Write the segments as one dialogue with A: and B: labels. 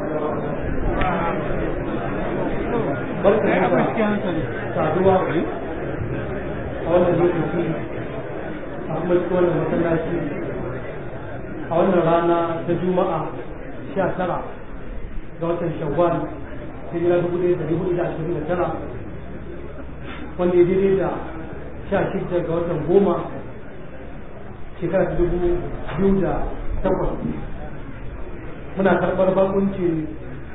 A: barka da saduwa a wannan lokaci a kuma cikin wannan masallaci a wannan rana ta juma'a sha tara ga watan shawwal hijira dubu ɗaya da dubu da ashirin da tara wanda ya daidai da sha shida ga watan goma shekara ta dubu biyu da takwas muna karɓar bakuncin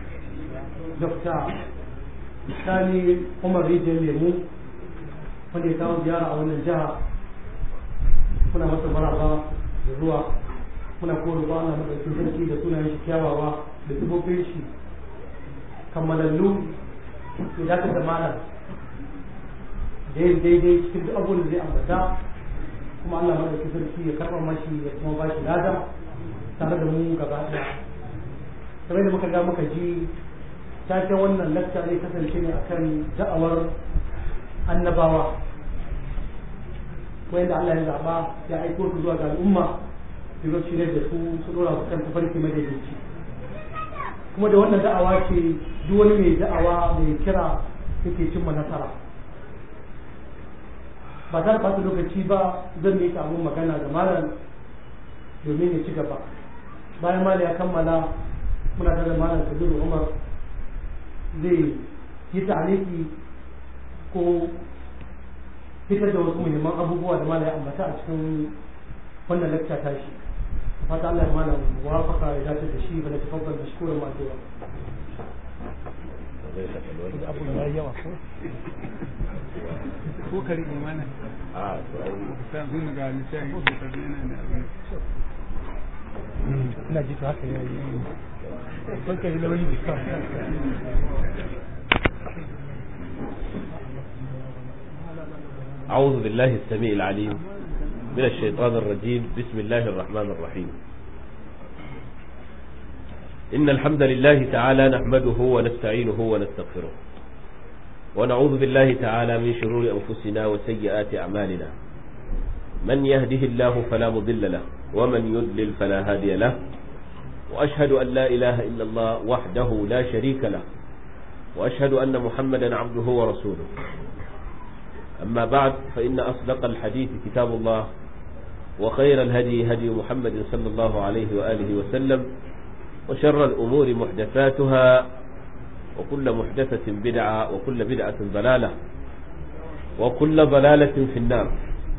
A: dr sani umar rijiyar lemu wanda ya kawo ziyara a wannan jiha muna masa maraba da zuwa muna koro ba Allah madaukakin sarki da sunayen shi kyawawa da sifofin shi kammalallu ya dace da malam da yin daidai cikin duk abubuwan da zai ambata kuma Allah madaukakin sarki ya karɓa mashi ya kuma ba shi lada tare da mu gaba ɗaya kamar da muka ga muka ji taken wannan lakta zai kasance ne akan da'awar annabawa wanda Allah ya zaba ya aiko su zuwa ga al'umma su zo shirye da su su dora su kan tafarki madaidaici kuma da wannan da'awa ce duk wani mai da'awa mai kira yake cimma nasara ba ta ɓata lokaci ba zan yi abun magana ga malam domin ya ci gaba bayan malam ya kammala muna tare da malam kabiru umar zai yi ta'aliki ko fitar da wasu muhimman abubuwa da malaya ambata a cikin wannan lakta ta shi fata Allah ya malam wafaka ya dace da shi ba da tafakkar da shukuran masu
B: abu ya yi yawa ko ko kari imana
C: a to ai
B: san sun ga lissafi ko kari yana da abin ina ji to haka ya yi ko kari lawali da
C: أعوذ بالله السميع العليم من الشيطان الرجيم بسم الله الرحمن الرحيم إن الحمد لله تعالى نحمده ونستعينه ونستغفره ونعوذ بالله تعالى من شرور أنفسنا وسيئات أعمالنا من يهده الله فلا مضل له ومن يضلل فلا هادي له وأشهد أن لا إله إلا الله وحده لا شريك له وأشهد أن محمدا عبده ورسوله أما بعد فإن أصدق الحديث كتاب الله وخير الهدي هدي محمد صلى الله عليه وآله وسلم وشر الأمور محدثاتها وكل محدثة بدعة وكل بدعة ضلالة وكل ضلالة في النار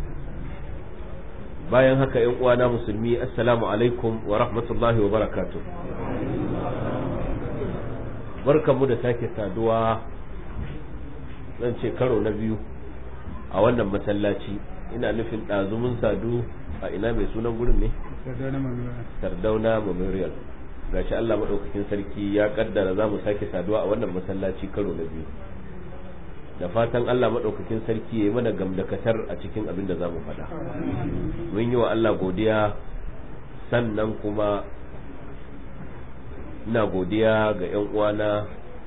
C: bayan haka ‘yan uwana musulmi assalamu alaikum wa rahmatullahi wa barakatuh barkanmu da sake saduwa zan ce karo na biyu a wannan masallaci ina nufin ɗazumin sadu a ina mai sunan gurin ne sardauna memorial gashi Allah maɗaukakin sarki ya kaddara za mu sake saduwa a wannan masallaci karo na biyu da fatan Allah maɗaukakin sarki ya yi mana gamdakatar a cikin abin da za mu faɗa mun yi wa Allah godiya sannan kuma ina godiya ga 'yan uwana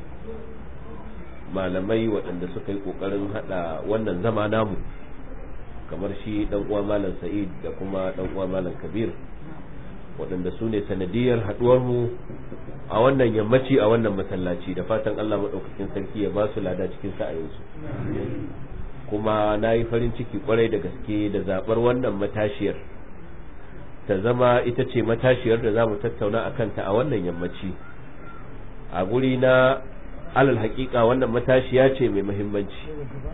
C: malamai waɗanda suka yi ƙoƙarin haɗa wannan zama namu kamar shi ɗan uwa malam sa'id da kuma ɗan uwa malam kabir waɗanda su ne sanadiyar haɗuwarmu a wannan yammaci a wannan masallaci da fatan allah maɗaukakin sarki ya ba su lada cikin sa'ayinsu kuma na yi farin ciki kwarai da gaske da zaɓar wannan matashiyar ta zama ita ce matashiyar da za mu tattauna a kanta a wannan yammaci a guri na alal hakika wannan matashiya ce mai muhimmanci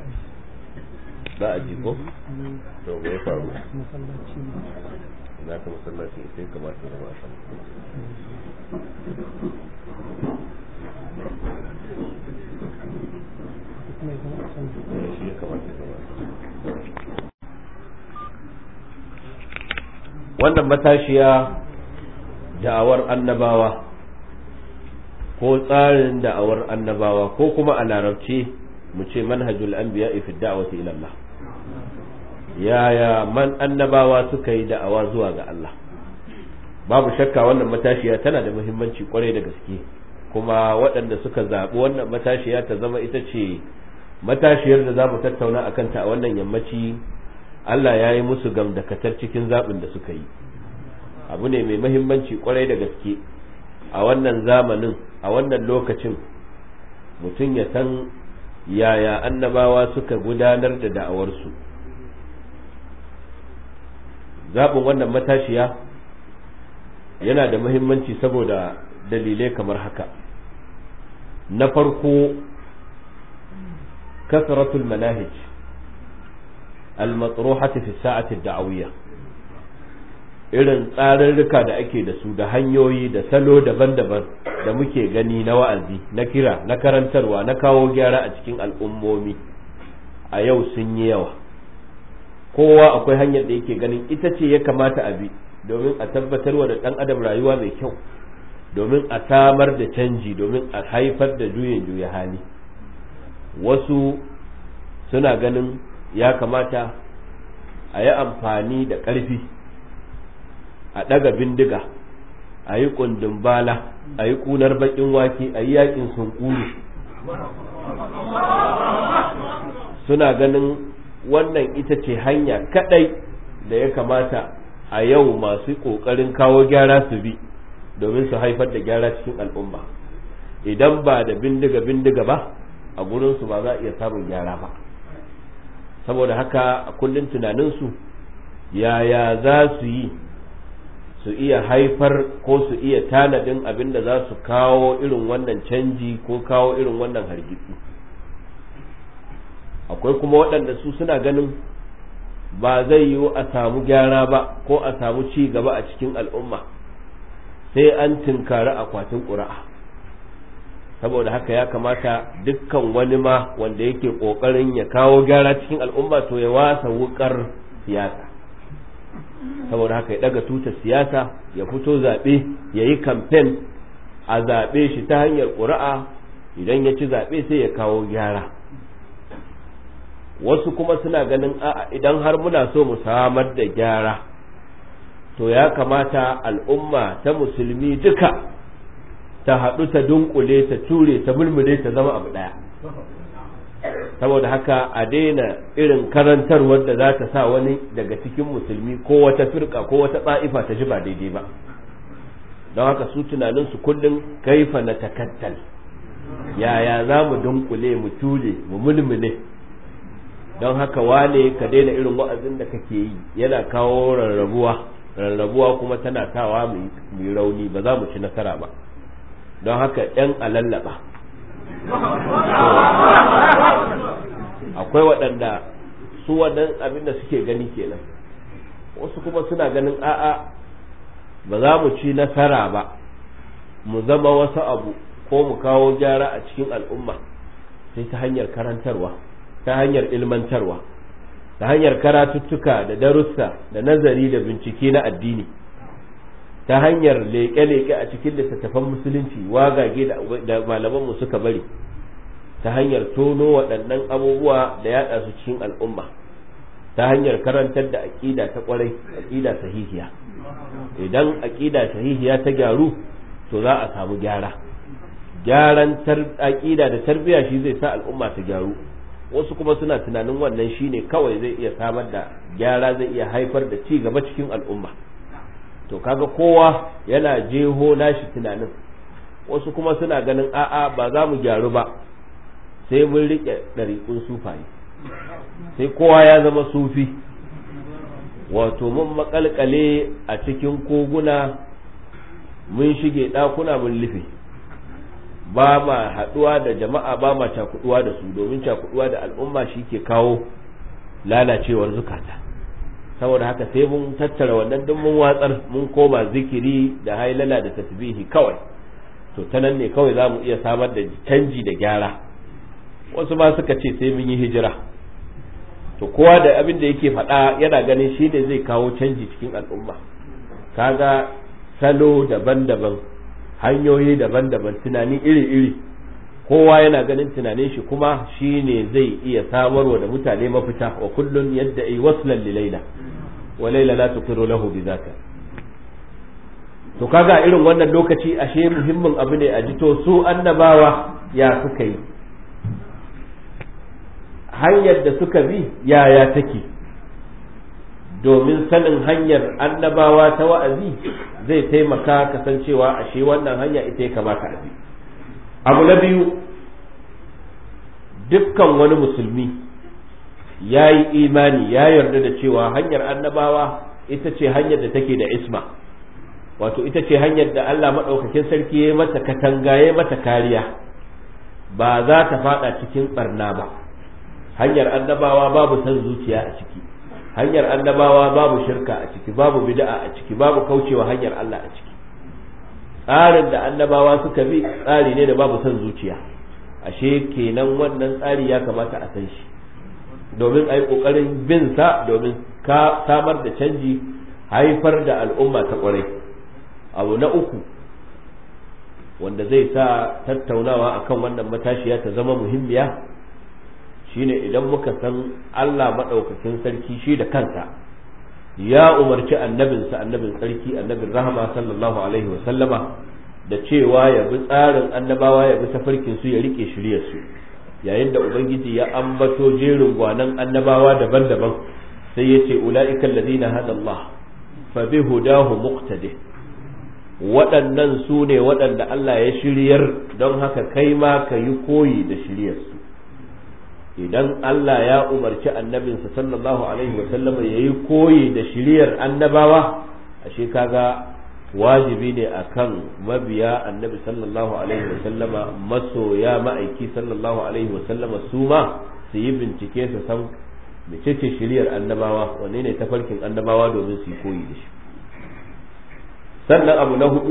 C: za a ji ko to me ya faru na ka masallaci sai kamata da ba shi ya kamata da wannan matashiya da'awar annabawa ko tsarin da'awar annabawa ko kuma a larabci mu ce manhajul anbiya fi da'wati ila Allah yaya man annabawa suka yi da'awa zuwa ga Allah babu shakka wannan matashiya tana da muhimmanci kwarai da gaske kuma waɗanda suka zaɓi wannan matashiya ta zama ita ce matashiyar da za mu tattauna a kanta a wannan yammaci Allah ya yi musu gamdakatar cikin zaɓin da suka yi abu ne mai muhimmanci kwarai da gaske a wannan zamanin a wannan lokacin mutum ya san yaya annabawa suka gudanar da da'awarsu zaɓin wannan matashiya yana da muhimmanci saboda dalilai kamar haka na farko kasratul manahij al-matruhati fi sa'ati da'awiyya irin tsarurruka da ake da su da hanyoyi da salo daban-daban da muke gani na wa'azi na kira na karantarwa na kawo gyara a cikin al'ummomi a yau sun yi yawa kowa akwai hanyar da yake ganin ita ce ya kamata a bi domin a tabbatarwa da ɗan adam rayuwa mai kyau domin a samar da canji domin a haifar da juyin juya hali wasu suna ganin ya kamata a yi amfani da ƙarfi a ɗaga bindiga a yi ƙundin bala a yi ƙunar baƙin wake a yi yaƙin sunkuru suna ganin wannan ita ce hanya kaɗai da ya kamata a yau masu ƙoƙarin kawo gyara su bi domin su haifar da gyara cikin al'umma idan ba da bindiga bindiga ba a gurinsu ba za a iya samun gyara ba saboda haka a kullum tunaninsu yaya za su yi su iya haifar ko su iya tanadin abin da za su kawo irin wannan canji ko kawo irin wannan hargitsi akwai kuma waɗanda su suna ganin ba zai yiwu a samu gyara ba ko a samu ci gaba a cikin al'umma sai an tinkari akwatin ƙura'a saboda haka ya kamata dukkan wani ma wanda yake ƙoƙarin ya kawo gyara cikin al'umma to ya wasa wukar siyasa saboda haka ya daga tutar siyasa ya fito zaɓe ya yi kamfen a zaɓe shi ta hanyar ƙuri'a idan ya ci zaɓe sai ya kawo gyara wasu kuma suna ganin a'a idan har muna so mu samar da gyara to ya kamata al'umma ta musulmi duka ta haɗu ta dunkule ta ture ta mulmule ta zama abu ɗaya saboda haka a daina irin karantarwar da za ta sa wani daga cikin musulmi ko wata firka ko wata tsa'ifa ta ji ba daidai ba don haka su tunaninsu kullum kaifa na takattal yaya za mu dunkule mu ture mu mulmule don haka wane ka daina irin wa'azin da kake yi yana kawo rarrabuwa rarrabuwa kuma tana tawa mai rauni ba za mu ci nasara ba don haka ‘yan alallaba akwai waɗanda su wannan abin da suke gani kenan wasu kuma suna ganin a'a ba za mu ci nasara ba mu zama wasu abu ko mu kawo gyara a cikin al'umma sai ta hanyar karantarwa ta hanyar ilmantarwa ta hanyar karatuttuka da darussa da nazari da bincike na addini ta hanyar leƙe-leƙe a cikin littattafan musulunci wagage da malamanmu suka bari ta hanyar tono waɗannan abubuwa da yaɗa su cikin al'umma ta hanyar karantar da aƙida ta ƙwarai aƙida sahihiya idan aƙida sahihiya ta gyaru to za a samu gyara gyaran aƙida da tarbiyya shi zai sa al'umma ta gyaru wasu kuma suna tunanin wannan shine kawai zai iya samar da gyara zai iya haifar da ci gaba cikin al'umma to kaga kowa yana jeho nashi tunanin wasu kuma suna ganin a'a ba za mu gyaru ba sai mun riƙe ɗariƙun sufaye sai kowa ya zama sufi wato mun makalkale a cikin koguna mun shige ɗakuna mun lufe ba ma haɗuwa da jama'a ba ma cakuɗuwa da su domin cakuɗuwa da al'umma shi ke kawo lalacewar zukata saboda haka sai mun tattara wannan duk mun watsar mun koma zikiri da hailala da tasbihi kawai to ta nan ne kawai za mu iya samar da canji da gyara wasu ma suka ce sai mun yi hijira to kowa da abin da yake faɗa yana ganin shi ne zai kawo canji cikin al'umma kaga salo daban-daban hanyoyi daban-daban tunani iri-iri kowa yana ganin tunanin shi kuma shi ne zai iya samarwa da mutane mafita wa kullun yadda yi waslan li laila wa laila la tuqiru lahu bi zaka to kaga irin wannan lokaci ashe muhimmin abu ne a jito su annabawa ya suka yi hanyar da suka bi yaya take domin sanin hanyar annabawa ta wa'azi zai taimaka kasancewa ashe wannan hanya ita ya kamata a bi abu na biyu dukkan wani musulmi ya yi imani ya yarda da cewa hanyar annabawa ita ce hanyar da take da isma wato ita ce hanyar da Allah maɗaukakin sarki ya mata katanga ya mata kariya ba za ta fada cikin barna ba hanyar annabawa babu san zuciya a ciki hanyar annabawa babu shirka a ciki babu bid'a a ciki babu kaucewa hanyar Allah a ciki tsarin da annabawa suka bi tsari ne da babu san zuciya ashe kenan wannan tsari ya kamata a san shi domin a yi ƙoƙarin bin sa domin ka samar da canji haifar da al'umma ta ƙwarai abu na uku wanda zai sa tattaunawa akan wannan matashiya ta zama muhimmiya shine idan muka san Allah maɗaukakin sarki shi da kansa ya umarci annabinsa annabin sarki annabin rahama sallallahu alaihi wa sallama da cewa ya bi tsarin annabawa ya bi tafarkin su ya rike shiryar su yayin da ubangiji ya ambato jerin gwanan annabawa daban-daban sai ya ce ula'ika alladhina hada Allah fa bi hudahu muqtadi waɗannan su ne waɗanda Allah ya shiryar don haka kai ma ka yi koyi da shiryarsu idan Allah ya umarci annabinsa sallallahu alaihi wa sallama ya yi koyi da shiryar annabawa ashe kaga wajibi ne akan mabiya annabi sallallahu alaihi wa sallama masoya ma'aiki sallallahu alaihi wa sallama su ma su yi bincike su san mecece shiryar annabawa wanne ne tafarkin annabawa domin su yi koyi da shi sannan abu na hudu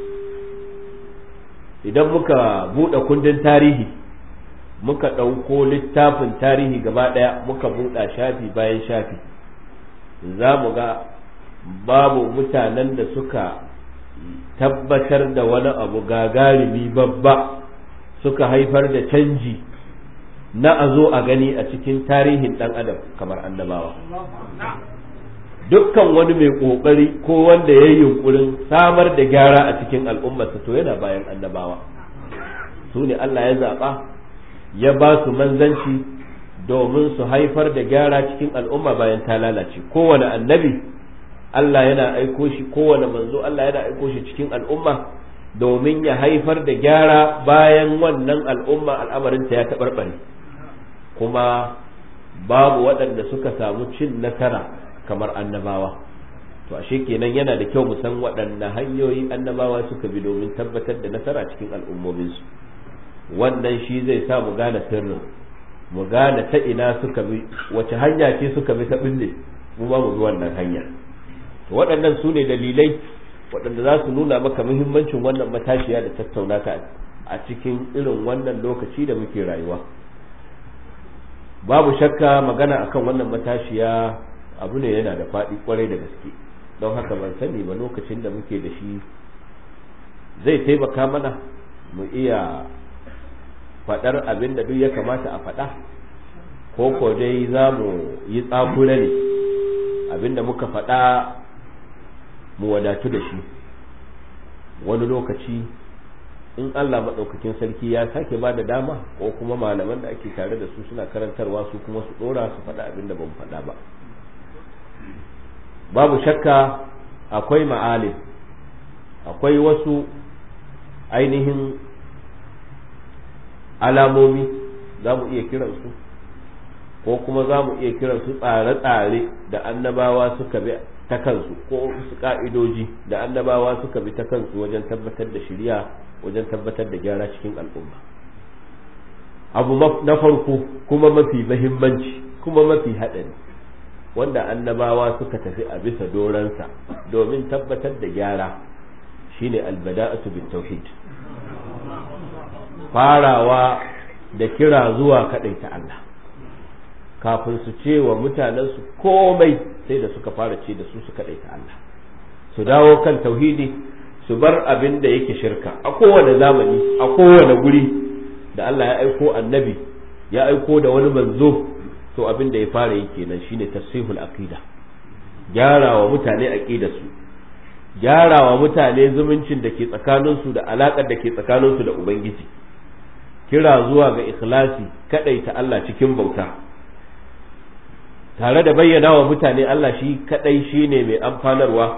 C: idan muka buɗe kundin tarihi muka ɗauko littafin tarihi gaba ɗaya muka buɗa shafi bayan shafi za mu ga babu mutanen da suka tabbatar da wani abu gagarumi babba suka haifar da canji na a zo a gani a cikin tarihin ɗan adam kamar annabawa dukkan wani mai ƙoƙari ko wanda ya yi yunkurin samar da gyara a cikin al'ummarsa to yana bayan annabawa su ne Allah ya zaɓa ya ba su manzanci domin su haifar da gyara cikin al'umma bayan ta lalace kowane annabi Allah yana aiko shi kowane manzo Allah yana aiko shi cikin al'umma domin ya haifar da gyara bayan wannan al'umma al'amarinta ya taɓarɓare kuma babu waɗanda suka samu cin nasara kamar annabawa to ashe kenan yana da kyau mu san waɗanne hanyoyi annabawa suka bi domin tabbatar da nasara cikin al'ummominsu wannan shi zai sa mu gane sirrin mu gane ta ina suka bi wace hanya ce suka bi ta bille mu ba mu bi wannan hanya to waɗannan su ne dalilai waɗanda za su nuna maka muhimmancin wannan matashiya da tattauna ta a cikin irin wannan lokaci da muke rayuwa babu shakka magana akan wannan matashiya abu ne yana da faɗi kwarai da gaske don haka ban sani ba lokacin da muke da shi zai taimaka mana mu iya faɗar abin da duk ya kamata a faɗa ko ko dai za mu yi tsakura ne abin da muka faɗa mu wadatu da shi wani lokaci in Allah maɗaukakin sarki ya sake ba da dama ko kuma malaman da ake tare da su suna karantarwa su kuma su ɗora su faɗa abin da ban faɗa ba babu shakka akwai ma'alim akwai wasu ainihin alamomi za mu iya kiransu ko kuma za mu iya kiransu tsare-tsare da annabawa suka bi ta kansu ko su ka'idoji da annabawa suka bi ta kansu wajen tabbatar da shirya wajen tabbatar da gyara cikin al'umma abu na farko kuma mafi mahimmanci kuma mafi haɗari wanda annabawa suka tafi a bisa doransa domin tabbatar da gyara shine albada'atu bit tauhid farawa da kira zuwa ta Allah kafin su ce wa mutanensu komai sai da suka fara ce da su su ta Allah su dawo kan tauhidi su bar abin da yake shirka a kowane zamani a kowane guri da Allah ya aiko annabi ya aiko da wani manzo to abin da ya fara yi kenan shine tasihul aqida gyara wa mutane aqidarsu gyara wa mutane zumuncin da ke tsakaninsu da alaƙar da ke tsakaninsu da ubangiji kira zuwa ga ikhlasi ta Allah cikin bauta tare da bayyana wa mutane Allah shi kadai shine mai amfanarwa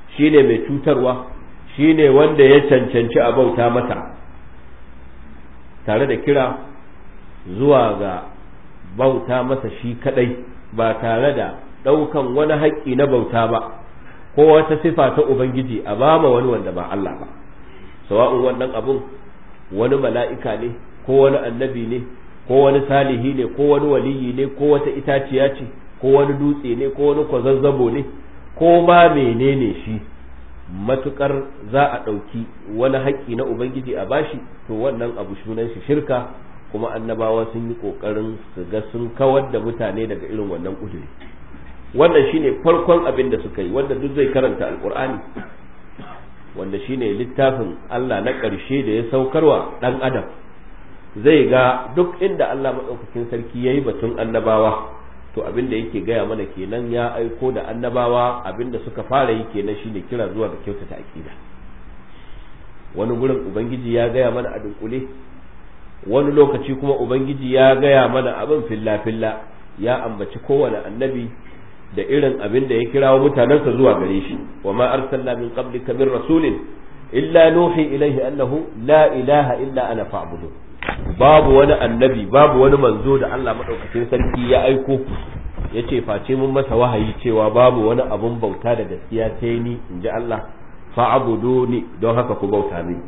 C: shine mai cutarwa shine wanda ya cancanci a bauta mata tare da kira zuwa ga bauta masa shi kadai ba tare da ɗaukan wani haƙƙi na bauta ba ko wata sifa ta ubangiji a bama wani wanda ba Allah ba sawa'un wannan abun wani mala'ika ne ko wani annabi ne ko wani salihi ne ko wani waliyi ne ko wata itaciya ce ko wani dutse ne ko wani kwazazzabo ne ko ma menene shi matukar za a ɗauki wani haƙƙi na ubangiji a bashi to wannan abu sunan shi shirka kuma annabawa sun yi ƙoƙarin su ga sun kawar da mutane daga irin wannan ƙuduri wannan shine farkon abin da suka yi wanda duk zai karanta alƙur'ani wanda shine littafin Allah na ƙarshe da ya saukarwa ɗan adam zai ga duk inda Allah maɗaukakin sarki ya yi batun annabawa to abin da yake gaya mana kenan ya aiko da annabawa abin da suka fara yi kenan shine kira zuwa ga kyautata aƙida wani gurin ubangiji ya gaya mana a dunkule wani lokaci kuma ubangiji ya gaya mana abin filla filla ya ambaci kowane annabi da irin abin da ya kirawo mutanensa zuwa gare shi wa ma arsalna min qablika min rasulin illa nuhi ilaihi annahu la ilaha illa ana fa'budu babu wani annabi babu wani manzo da Allah madaukakin sarki ya aiko ya ce face mun masa wahayi cewa babu wani abun bauta da gaskiya sai ni in ji Allah fa'buduni don haka ku bauta mini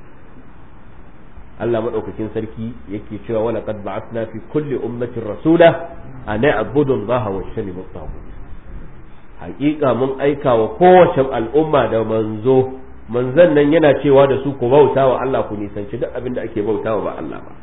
C: Allah madaukakin sarki yake cewa wala qad ba'athna fi kulli ummatin rasula an na'budu Allah wa shanibu taghut haƙiƙa mun aika wa kowace al'umma da manzo manzon nan yana cewa da su ku bauta wa Allah ku nisanci duk abin da ake bautawa ba Allah ba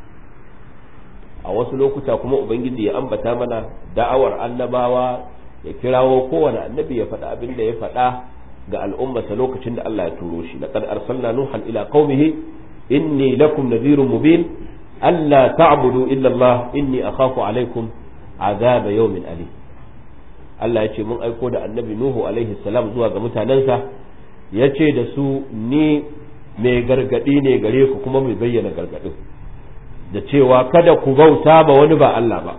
C: a wasu lokuta kuma ubangiji ya ambata mana da'awar annabawa ya kirawo kowane annabi ya faɗa abin da ya faɗa ga al'ummarsa lokacin da Allah ya turo shi laqad arsalna nuhan ila qaumihi inni lakum nadhirun mubin alla ta'budu illa Allah inni akhafu alaikum azaba yawmin alim Allah ya ce mun aiko da annabi Nuhu alaihi salam zuwa ga mutanensa ya ce da su ni mai gargadi ne gare ku kuma mai bayyana gargadin da cewa kada ku bauta ba wani ba Allah ba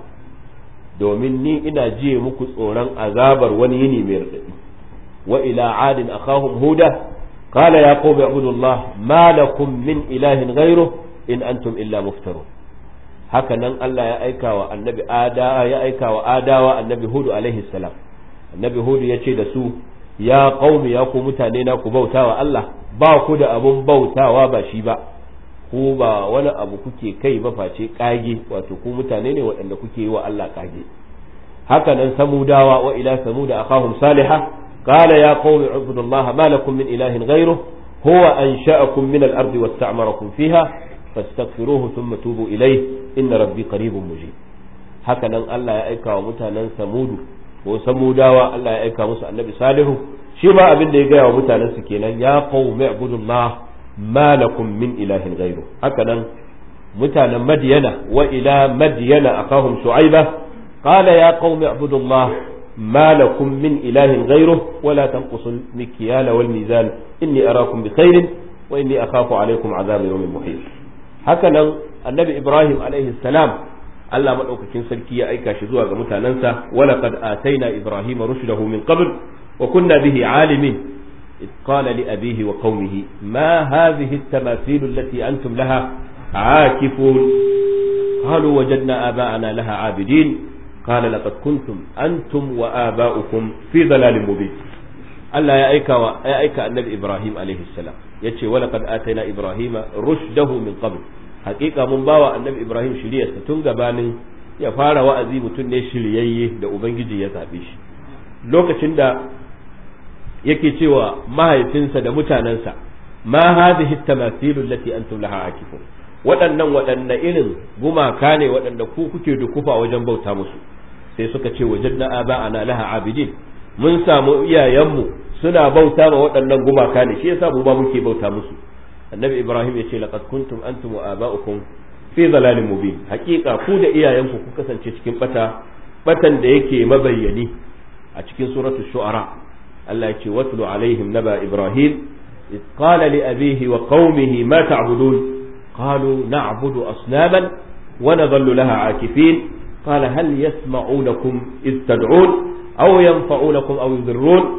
C: domin ni ina jiye muku tsoron azabar wani yini mai radadi wa ila adin akhahum huda qala ya qawmi ibudullah ma lakum min ilahin ghayru in antum illa muftarun haka nan Allah ya aika wa annabi ada ya aika wa adawa annabi hudu alaihi salam annabi hudu ya ce da su ya qaumi ya ku mutane na ku bautawa Allah ba ku da abun bautawa ba shi ba ku ba wani abu kuke kai ba face kage wato ku mutane ne waɗanda kuke yi wa Allah kage haka nan samudawa wa ila samuda akahum salihah qala ya qaumi ibudullaha ma lakum min ilahin ghayruhu huwa ansha'akum min al-ardi wasta'marakum fiha fastaghfiruhu thumma tubu ilayhi inna rabbi qaribun mujib haka nan Allah ya aika wa mutanen samudu ko samudawa Allah ya aika musu annabi salihu shi ma abin da ya gaya wa mutanen su kenan ya qaumi ibudullah ma lakum min ilahin ghayru haka nan mutanen madyana wa ila madyana akahum shu'aiba qala ya qaumi ibudullah ما لكم من إله غيره ولا تنقصوا المكيال والميزان إني أراكم بخير وإني أخاف عليكم عذاب يوم محيط هكذا النبي إبراهيم عليه السلام Allah maɗaukakin sarki ya aika shi zuwa ga mutanensa wala qad ataina ibrahima rushdahu min qabl wa kunna bihi alimin إذ قال لأبيه وقومه ما هذه التماثيل التي أنتم لها عاكفون قالوا وجدنا آباءنا لها عابدين قال لقد كنتم أنتم وآباؤكم في ضلال مبين الله يا أيك يا أيك النبي إبراهيم عليه السلام يتشي ولقد آتينا إبراهيم رشده من قبل حقيقة من باوى النبي إبراهيم شريعة تنقبان ya fara wa'azi mutum ne shiryayye da Ubangiji ya zaɓe shi lokacin da yake cewa mahaifinsa da mutanensa ma hadhihi tamathilu allati antum laha akifun waɗannan waɗanne irin gumaka ne waɗanda ku kuke dukufa wajen bauta musu sai suka ce wajadna aba'ana laha abidin mun samu iyayenmu suna bauta ma waɗannan gumaka ne shi yasa mu ba muke bauta musu annabi ibrahim ya ce laqad kuntum antum wa aba'ukum fi dhalalin mubin haƙiƙa ku da iyayenku ku kasance cikin bata batan da yake mabayyani a cikin suratul shu'ara Allah ya ce watlu alaihim naba ibrahim إذ قال لأبيه وقومه ما تعبدون قالوا نعبد أصناما ونظل لها عاكفين قال هل يسمعونكم إذ تدعون أو ينفعونكم أو يضرون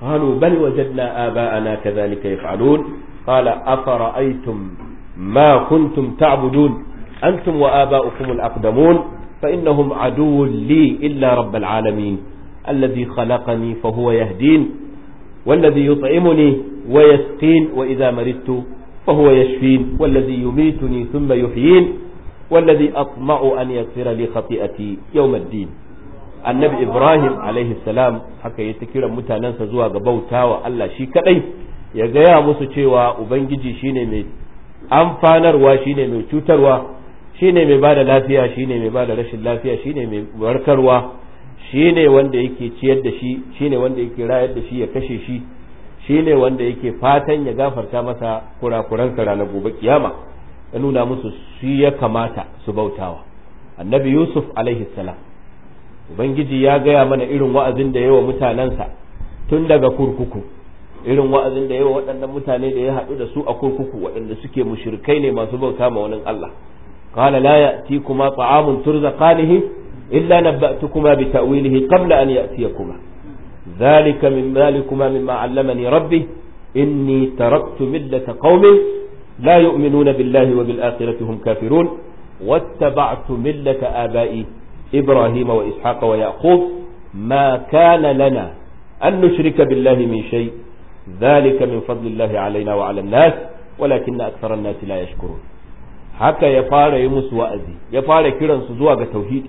C: قالوا بل وجدنا آباءنا كذلك يفعلون قال أفرأيتم ما كنتم تعبدون أنتم وآباؤكم الأقدمون فإنهم عدو لي إلا رب العالمين الذي خلقني فهو يهدين والذي يطعمني ويسقين وإذا مرضت فهو يشفين والذي يميتني ثم يحيين والذي أطمع أن يغفر لي خطيئتي يوم الدين annabi ibrahim alaihi salam haka ya ta kiran mutanensa zuwa ga bautawa Allah shi kadai ya gaya musu cewa ubangiji shine mai amfanarwa shine mai cutarwa shine mai bada lafiya shine mai bada rashin lafiya shine mai warkarwa shine wanda yake ciyar da shi shine wanda yake rayar da shi ya kashe shi shine wanda yake fatan ya gafarta masa kurakuransa ranar gobe kiyama ya nuna musu shi ya kamata su bautawa annabi yusuf alaihi salam ubangiji ya gaya mana irin wa'azin da yawa mutanensa tun daga kurkuku irin wa'azin da yawa waɗannan mutane da ya haɗu da su a kurkuku waɗanda suke mushrikai ne masu bauta ma wani Allah qala la ya'tikuma ta'amun turzaqanihi illa nabba'tukuma bi ta'wilihi qabla an ya'tiyakuma dhalika min dhalikuma mimma 'allamani rabbi inni taraktu millata qaumin la yu'minuna billahi wa bil akhirati hum kafirun واتبعت ملة آبائي إبراهيم وإسحاق ويعقوب ما كان لنا أن نشرك بالله من شيء ذلك من فضل الله علينا وعلى الناس ولكن أكثر الناس لا يشكرون haka ya fara yi musu wa'azi ya fara kiransu zuwa ga tauhidi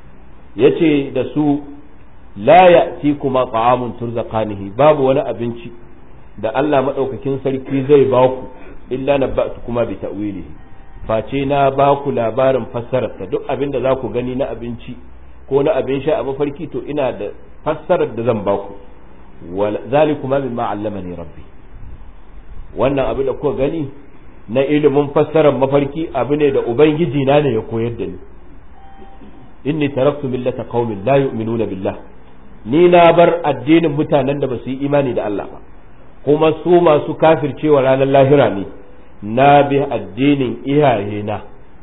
C: ya ce da su la ya kuma ta'amun turzaqanihi babu wani abinci da Allah maɗaukakin sarki zai ba ku illa na ba'tu kuma bi ta'wilihi face na ba ku labarin fassararsa duk abin da za ku gani na abinci ko na abin sha a mafarki to ina da fassarar da zan ba ku zalikuma mimma allamani rabbi wannan abin da kuka gani na ilimin fassarar mafarki abu ne da ubangiji na ne ya koyar da ni inni taraktu millata qaumin la yu'minuna billah ni na bar addinin mutanen da ba su yi imani da Allah ba kuma su masu kafircewa ranar lahira ne na bi addinin iyayena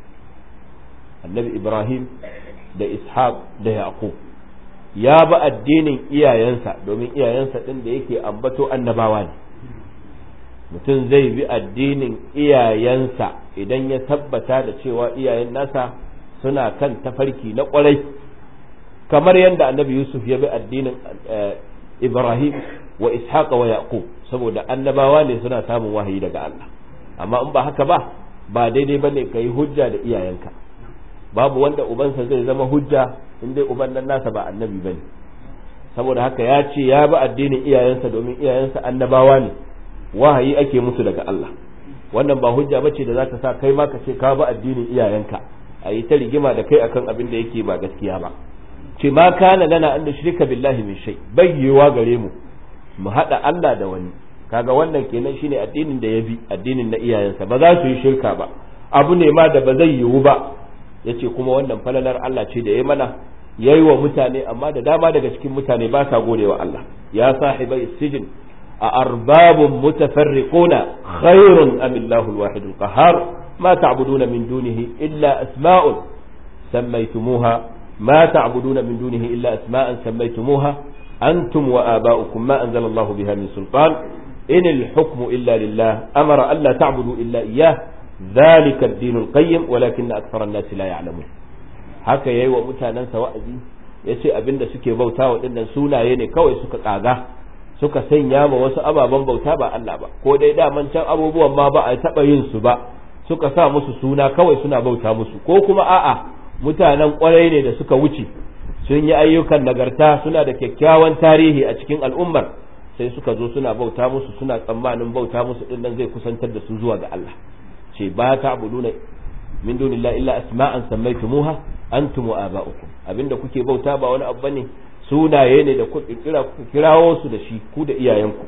C: annabi ibrahim da ishaq da yaqub ya bi addinin iyayensa domin iyayensa ɗin da yake ambato annabawa ne mutum zai bi addinin iyayensa idan ya tabbata da cewa iyayen nasa suna kan tafarki na ƙwarai kamar yadda annabi yusuf ya bi addinin ibrahim wa ishaq wa yaqub saboda annabawa ne suna samun wahayi daga Allah amma in ba haka ba ba daidai bane ka yi hujja da iyayenka babu wanda ubansa zai zama hujja in dai uban nan nasa ba annabi bane saboda haka ya ce ya bi addinin iyayensa domin iyayensa annabawa ne wahayi ake musu daga Allah wannan ba hujja bace da za ta sa kai ma ka ce ka bi addinin iyayenka a yi ta rigima da kai akan abin da yake ba gaskiya ba ce ma kana lana an shirka billahi min shay bayyewa gare mu mu hada Allah da wani kaga wannan kenan shine addinin da ya bi addinin na iyayensa ba za su yi shirka ba abu ne ma da ba zai yiwu ba yace kuma wannan falalar Allah ce da ya mana yayi wa mutane amma da dama daga cikin mutane ba sa godewa Allah ya sahibai sijin a arbabun mutafarriquna khairun am Allahu al-wahid al-qahhar ma ta'buduna min dunihi illa asma'un sammaytumuha ma ta'buduna min dunihi illa asma'an sammaytumuha antum wa aba'ukum ma anzala Allahu biha min sultan in al-hukmu illa lillah amara alla ta'budu illa iyyah ذلك الدين القيم ولكن أكثر الناس لا يعلمون haka yayi wa mutanensa wa'azi ya ce abinda suke bauta wa dinnan sunaye ne kawai suka kaga suka sanya ma wasu ababen bauta ba Allah ba ko dai daman can abubuwan ma ba a taɓa yin su ba suka sa musu suna kawai suna bauta musu ko kuma a'a mutanen kwarai ne da suka wuce sun yi ayyukan nagarta suna da kyakkyawan tarihi a cikin al'ummar sai suka zo suna bauta musu suna tsammanin bauta musu dinnan zai kusantar da su zuwa ga Allah ce ba ta abuduna min dunillahi illa asma'an sammaytumuha antum wa aba'ukum abinda kuke bauta ba wani abu bane sunaye ne da ku kira kirawo su da shi ku da iyayenku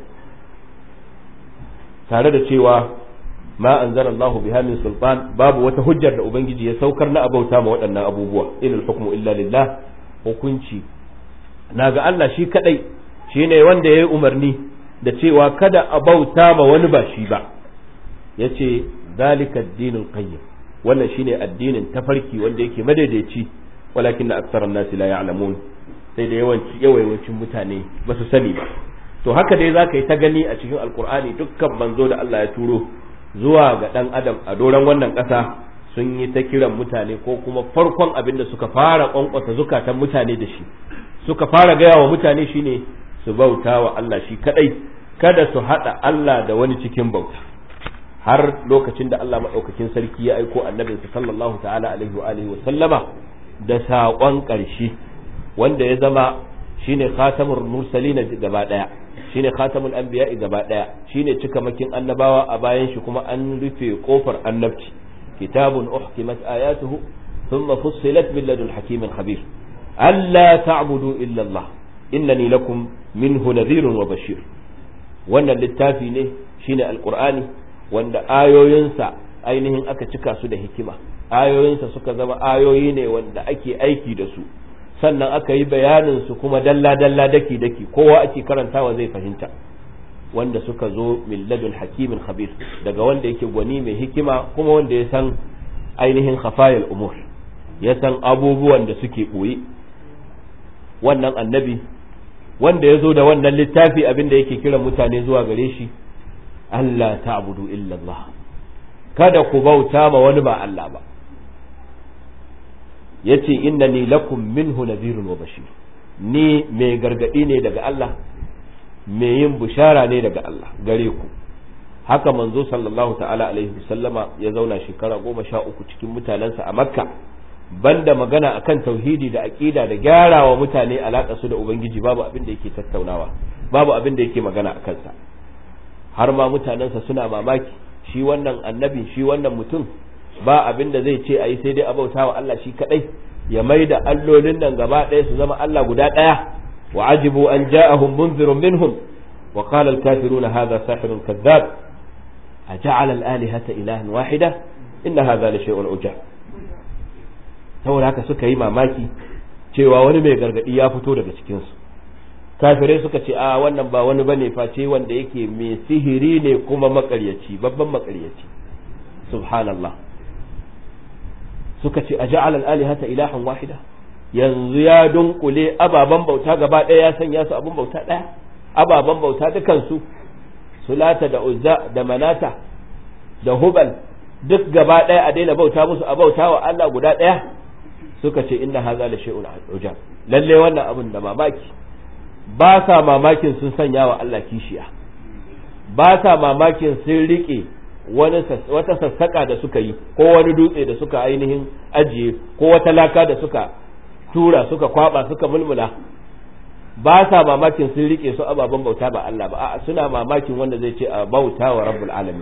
C: tare da cewa ma anzala Allah biha min sultan babu wata hujjar da ubangiji ya saukar na abauta ma waɗannan abubuwa inal hukmu illa lillah hukunci naga Allah shi kadai shine wanda yayi umarni da cewa kada a bauta ma wani ba shi ba yace zalika ad-dinul qayyim wannan shine addinin tafarki wanda yake madaidaici walakin aktharan nasi la ya'lamun sai da yawanci yawancin mutane ba su sani ba to haka dai za ka yi ta gani a cikin alkur'ani dukkan manzo da Allah ya turo zuwa ga ɗan adam a doron wannan ƙasa sun yi ta kiran mutane ko kuma farkon abin da suka fara ƙwanƙwasa zukatan mutane da shi suka fara gaya wa mutane shine su bauta wa Allah shi kadai kada su haɗa Allah da wani cikin bauta har lokacin da Allah maɗaukakin sarki ya aiko annabinsa sallallahu ta'ala alaihi wa alihi wa sallama da saƙon ƙarshe wanda ya zama shine khatamul mursalin gaba daya shine khatamul anbiya gaba daya shine cikamakin annabawa a bayan shi kuma an rufe kofar annabci kitabun uhkimat ayatuhu thumma fussilat min ladun hakimin khabir alla ta'budu illa Allah innani lakum minhu nadhirun wa bashir wannan littafi ne shine alqur'ani wanda ayoyinsa ainihin aka cika su da hikima ayoyinsa suka zama ayoyi ne wanda ake aiki da su sannan aka yi bayanin su kuma dalla-dalla daki-daki kowa ake karantawa zai fahimta wanda suka zo min ladun hakimin khabir daga wanda yake gwani mai hikima kuma wanda ya san ainihin khafayal umur ya san abubuwan da suke ɓoye wannan annabi wanda ya zo da wannan littafi abinda yake kiran mutane zuwa gare shi Allah ta'budu illa Allah kada ku bauta ma wani ba Allah ba yace innani lakum minhu nadhirun wa bashir ni mai gargadi ne daga Allah mai yin bushara ne daga Allah gare ku haka manzo sallallahu ta'ala alaihi wasallama ya zauna shekara goma sha uku cikin mutanensa a makka banda magana akan tauhidi da aqida da gyarawa mutane alaka su da ubangiji babu abin da yake tattaunawa babu abin da yake magana akan sa har ma mutanensa suna mamaki shi wannan annabi shi wannan mutum ba abin da zai ce a yi sai dai a bauta wa Allah shi kadai ya mai da allolin nan gaba ɗaya su zama Allah guda ɗaya wa ajibu an ja'ahum munzirun minhum wa qala al-kafiruna hadha sahirun kadhab aja'ala al-alihata ilahan wahida inna hadha la shay'un ujab saboda haka suka yi mamaki cewa wani mai gargadi ya fito daga cikin su kafirai suka ce a wannan ba wani bane face wanda yake mai sihiri ne kuma makaryaci babban makaryaci subhanallah suka ce a ja'al al-alihata ilahan wahida yanzu ya dunkule ababan bauta gaba ɗaya ya sanya su abun bauta ɗaya ababan bauta dukan su sulata da uzza da manata da hubal duk gaba ɗaya a daina bauta musu a bauta wa Allah guda ɗaya suka ce inna hadha la shay'un ujab lalle wannan abun da mamaki ba sa mamakin sun sanya wa Allah kishiya ba sa mamakin sun rike wani wata sassaka da suka yi ko wani dutse da suka ainihin ajiye ko wata laka da suka tura suka kwaba suka mulmula ba sa mamakin sun rike su ababen bauta ba Allah ba a'a suna mamakin wanda zai ce a bauta wa rabbul alamin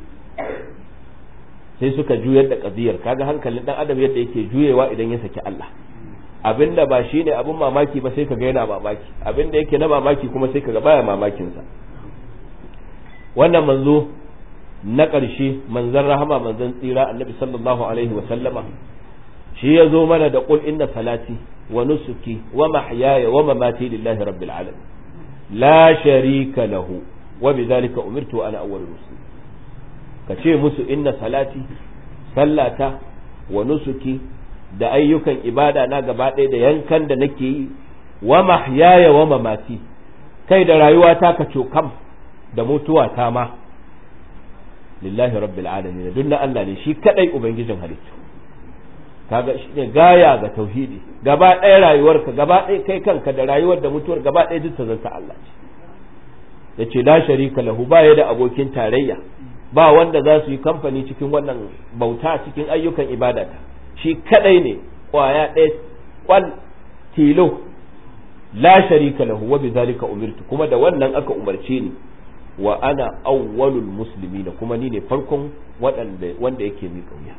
C: sai suka juyar da kadiyar kaga hankalin dan adam yadda yake juyewa idan ya saki Allah abinda ba shine abin mamaki ba sai kaga yana mamaki abinda yake na mamaki kuma sai kaga baya mamakin sa wannan manzo na ƙarshe manzon rahama manzon tsira annabi sallallahu alaihi wa sallama shi ya zo mana da qul inna salati wa nusuki wa mahyaya wa mamati lillahi rabbil alamin la sharika lahu wa bidhalika umirtu ana awwalul muslimin ka ce musu inna salati sallata wa nusuki da ayyukan ibada na gaba ɗaya da yankan da nake yi wa mahyaya wa mamati kai da rayuwa ta ka cokam da mutuwa ta ma lillahi rabbil alamin duk na Allah ne shi kadai ubangijin halittu kaga shi ne gaya ga tauhidi gaba ɗaya rayuwarka gaba ɗaya kai kanka da rayuwar da mutuwar gaba ɗaya duk ta zanta Allah ce yace la sharika lahu ba ya da abokin tarayya ba wanda za su yi kamfani cikin wannan bauta cikin ayyukan ibadata shi kadai ne kwaya ɗaya kwal tilo la sharika lahu wa bizalika umirtu kuma da wannan aka umarce ni wa ana awwalul muslimin kuma ni ne farkon waɗanda wanda yake mi kauya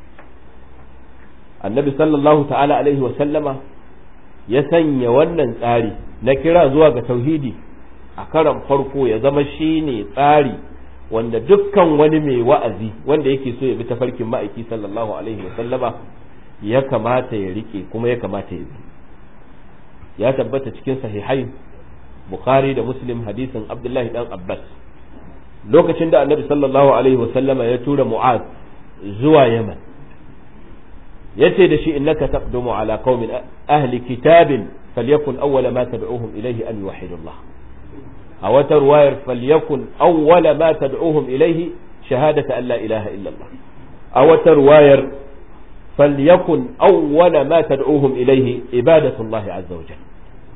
C: annabi sallallahu ta'ala alaihi wa sallama ya sanya wannan tsari na kira zuwa ga tauhidi a karan farko ya zama shine tsari wanda dukkan wani mai wa'azi wanda yake so ya bi tafarkin ma'aiki sallallahu alaihi wa sallama ya kamata ya rike kuma ya kamata ya bi ya tabbata cikin sahihai bukhari da muslim hadisin abdullahi dan abbas lokacin da annabi sallallahu alaihi wa sallama ya tura mu'az zuwa yaman yace da shi innaka taqdumu ala qaumin ahli kitabin falyakun awwala ma tad'uhum ilayhi an yuwahhidu Allah a wata ruwayar falyakun awwala ma tad'uhum ilayhi shahadata an la ilaha illallah a wata ruwayar falyakun awwala ma tad'uhum ilayhi ibadatu Allah azza wa jalla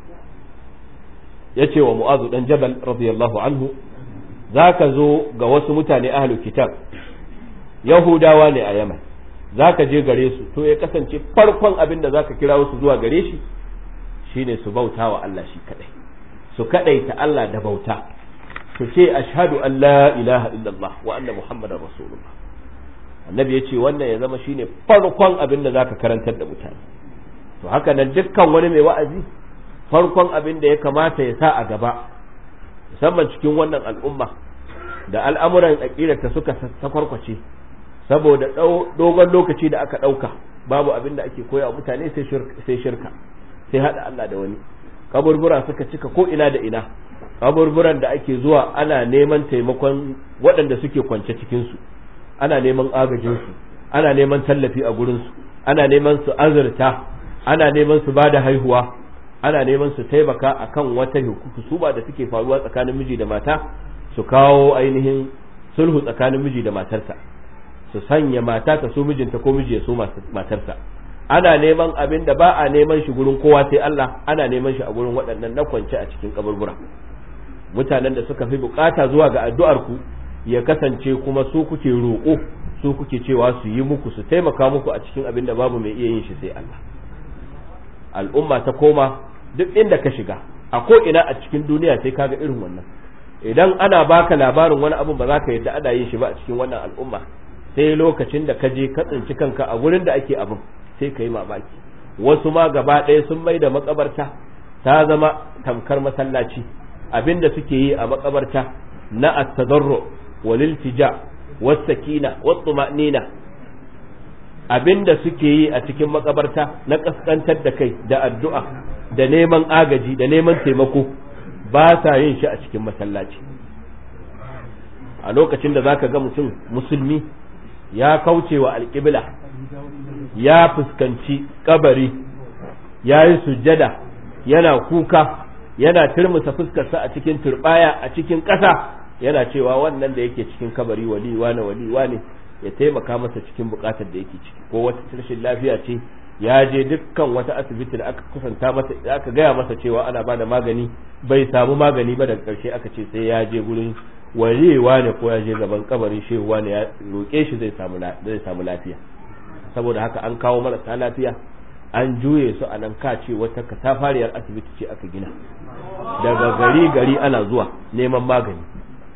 C: yace wa mu'azu dan jabal radiyallahu anhu zaka zo ga wasu mutane ahlul kitab yahudawa ne a yaman zaka je gare su to ya kasance farkon abin da zaka kira wasu zuwa gare shi shine su bauta wa Allah shi kadai su kadaita Allah da bauta su ce ashhadu an la ilaha illallah wa anna muhammadar rasulullah annabi yace wannan ya zama shine farkon abin da zaka karantar da mutane to haka nan dukkan wani mai wa'azi farkon abin da ya kamata ya sa a gaba musamman cikin wannan al'umma da al'amuran ta suka sakwarkwace saboda dogon lokaci da aka ɗauka babu abin da ake koya wa mutane sai shirka sai haɗa Allah da wani kaburbura suka cika ko ina da ina kaburburan da ake zuwa ana neman taimakon waɗanda suke kwance cikinsu ana neman agajinsu ana neman tallafi a gurinsu ana neman su azurta ana neman su ba da haihuwa ana neman su taimaka akan wata hukusuba da suke faruwa tsakanin miji da mata su kawo ainihin sulhu tsakanin miji da matarsa su sanya mata ta so mijinta ko miji ya so matarsa ana neman abin da ba a neman shi gurin kowa sai Allah ana neman shi a gurin waɗannan na kwance a cikin kaburbura mutanen da suka fi bukata zuwa ga addu'ar ku ya kasance kuma su kuke roƙo su kuke cewa su yi muku su taimaka muku a cikin abin da babu mai iya yin shi sai Allah al'umma ta koma duk inda ka shiga a ko ina a cikin duniya sai kaga irin wannan idan ana baka labarin wani abu ba za ka yadda ana yin shi ba a cikin wannan al'umma sai lokacin da ka je ka tsinci kanka a gurin da ake abin sai ka yi mamaki wasu ma gaba ɗaya sun mai da makabarta ta zama tamkar masallaci abin da suke yi a makabarta na at-tadarru wal iltija was sakina wat tuma'nina abin da suke yi a cikin makabarta na kaskantar da kai da addu'a da neman agaji da neman taimako ba sa yin shi a cikin masallaci a lokacin da zaka ga mutum musulmi ya kauce wa alƙibla ya fuskanci kabari ya yi sujjada yana kuka yana turmusa fuskarsa a cikin turbaya a cikin ƙasa yana cewa wannan da yake cikin kabari wali wane wali wane ya taimaka masa cikin buƙatar da yake ciki ko wata rashin lafiya ce ya je dukkan wata asibiti da aka kusanta masa aka gaya masa cewa ana ba da magani bai samu magani ba daga ƙarshe aka ce sai ya je gurin wayewa ne ko ya je gaban kabarin shehuwa ne ya roƙe shi zai samu zai samu lafiya saboda haka an kawo marasa lafiya an juye su a nan kace wata katafariyar asibiti ce aka gina daga gari gari ana zuwa neman magani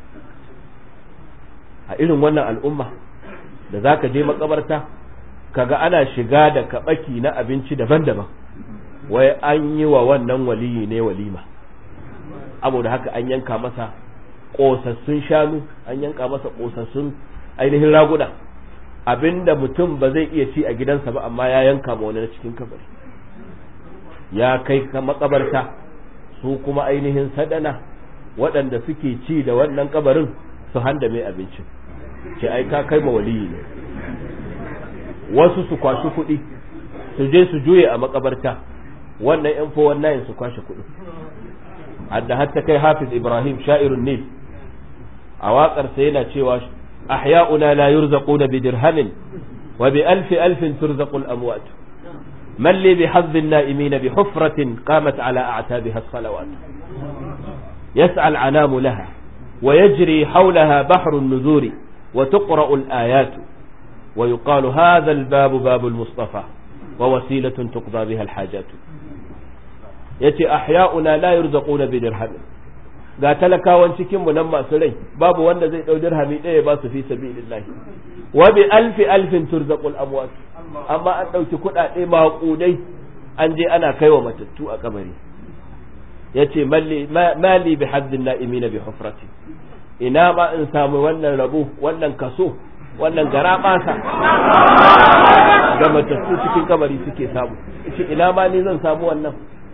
C: a irin wannan al'umma da zaka je makabarta kaga ana shiga da kabaki na abinci daban-daban wai an yi wa wannan waliyi ne walima saboda haka an yanka masa kosassun shanu an yanka masa kosassun ainihin raguna abinda mutum ba zai iya ci a gidansa ba amma ya yanka ma wani na cikin kabari ya kai ka makabarta su kuma ainihin sadana waɗanda suke ci da wannan kabarin su handa mai abincin ce ai ka kai ma waliyi ne wasu su kwashi kuɗi su je su juye a makabarta wannan yan fo wannan su kwashe kuɗi hadda hatta kai hafiz ibrahim sha'irun nil a waƙarsa yana cewa ahya'una la yurzaquna bi dirhamin wa bi alfi alfin turzaqul amwat man li bi hazzin na'imin bi hufratin qamat ala a'tabiha as-salawat yas'a al-anamu laha wa yajri hawlaha bahru an-nuzuri wa tuqra'u al-ayat ويقال هذا الباب باب المصطفى ووسيلة تقضى بها الحاجات yace ahya'una la yurzaquna bi dirham ga talakawan cikin mu nan masu rai babu wanda zai dau dirhami ɗaya ba su fi sabilillah wa bi alfi alfin turzaqul amwat amma an dauki kuɗaɗe maƙudai an je ana kaiwa matattu a kabari yace malli mali bi haddin na'imin bi hufrati ina ma in samu wannan rabo wannan kaso wannan gara basa da matattu cikin kabari suke samu shi ina ma ni zan samu wannan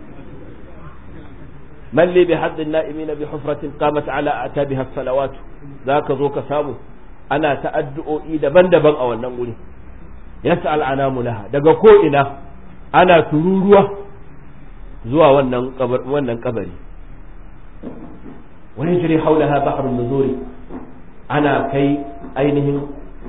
C: man li bi haddin na'imin bi hufratin qamat ala atabiha salawat zaka zo ka samu ana ta'addu'o'i daban-daban a wannan wuri yas'al anamu laha daga ko ina ana tururuwa zuwa wannan wannan kabari wani jiri haulaha bahrun nuzuri ana kai ainihin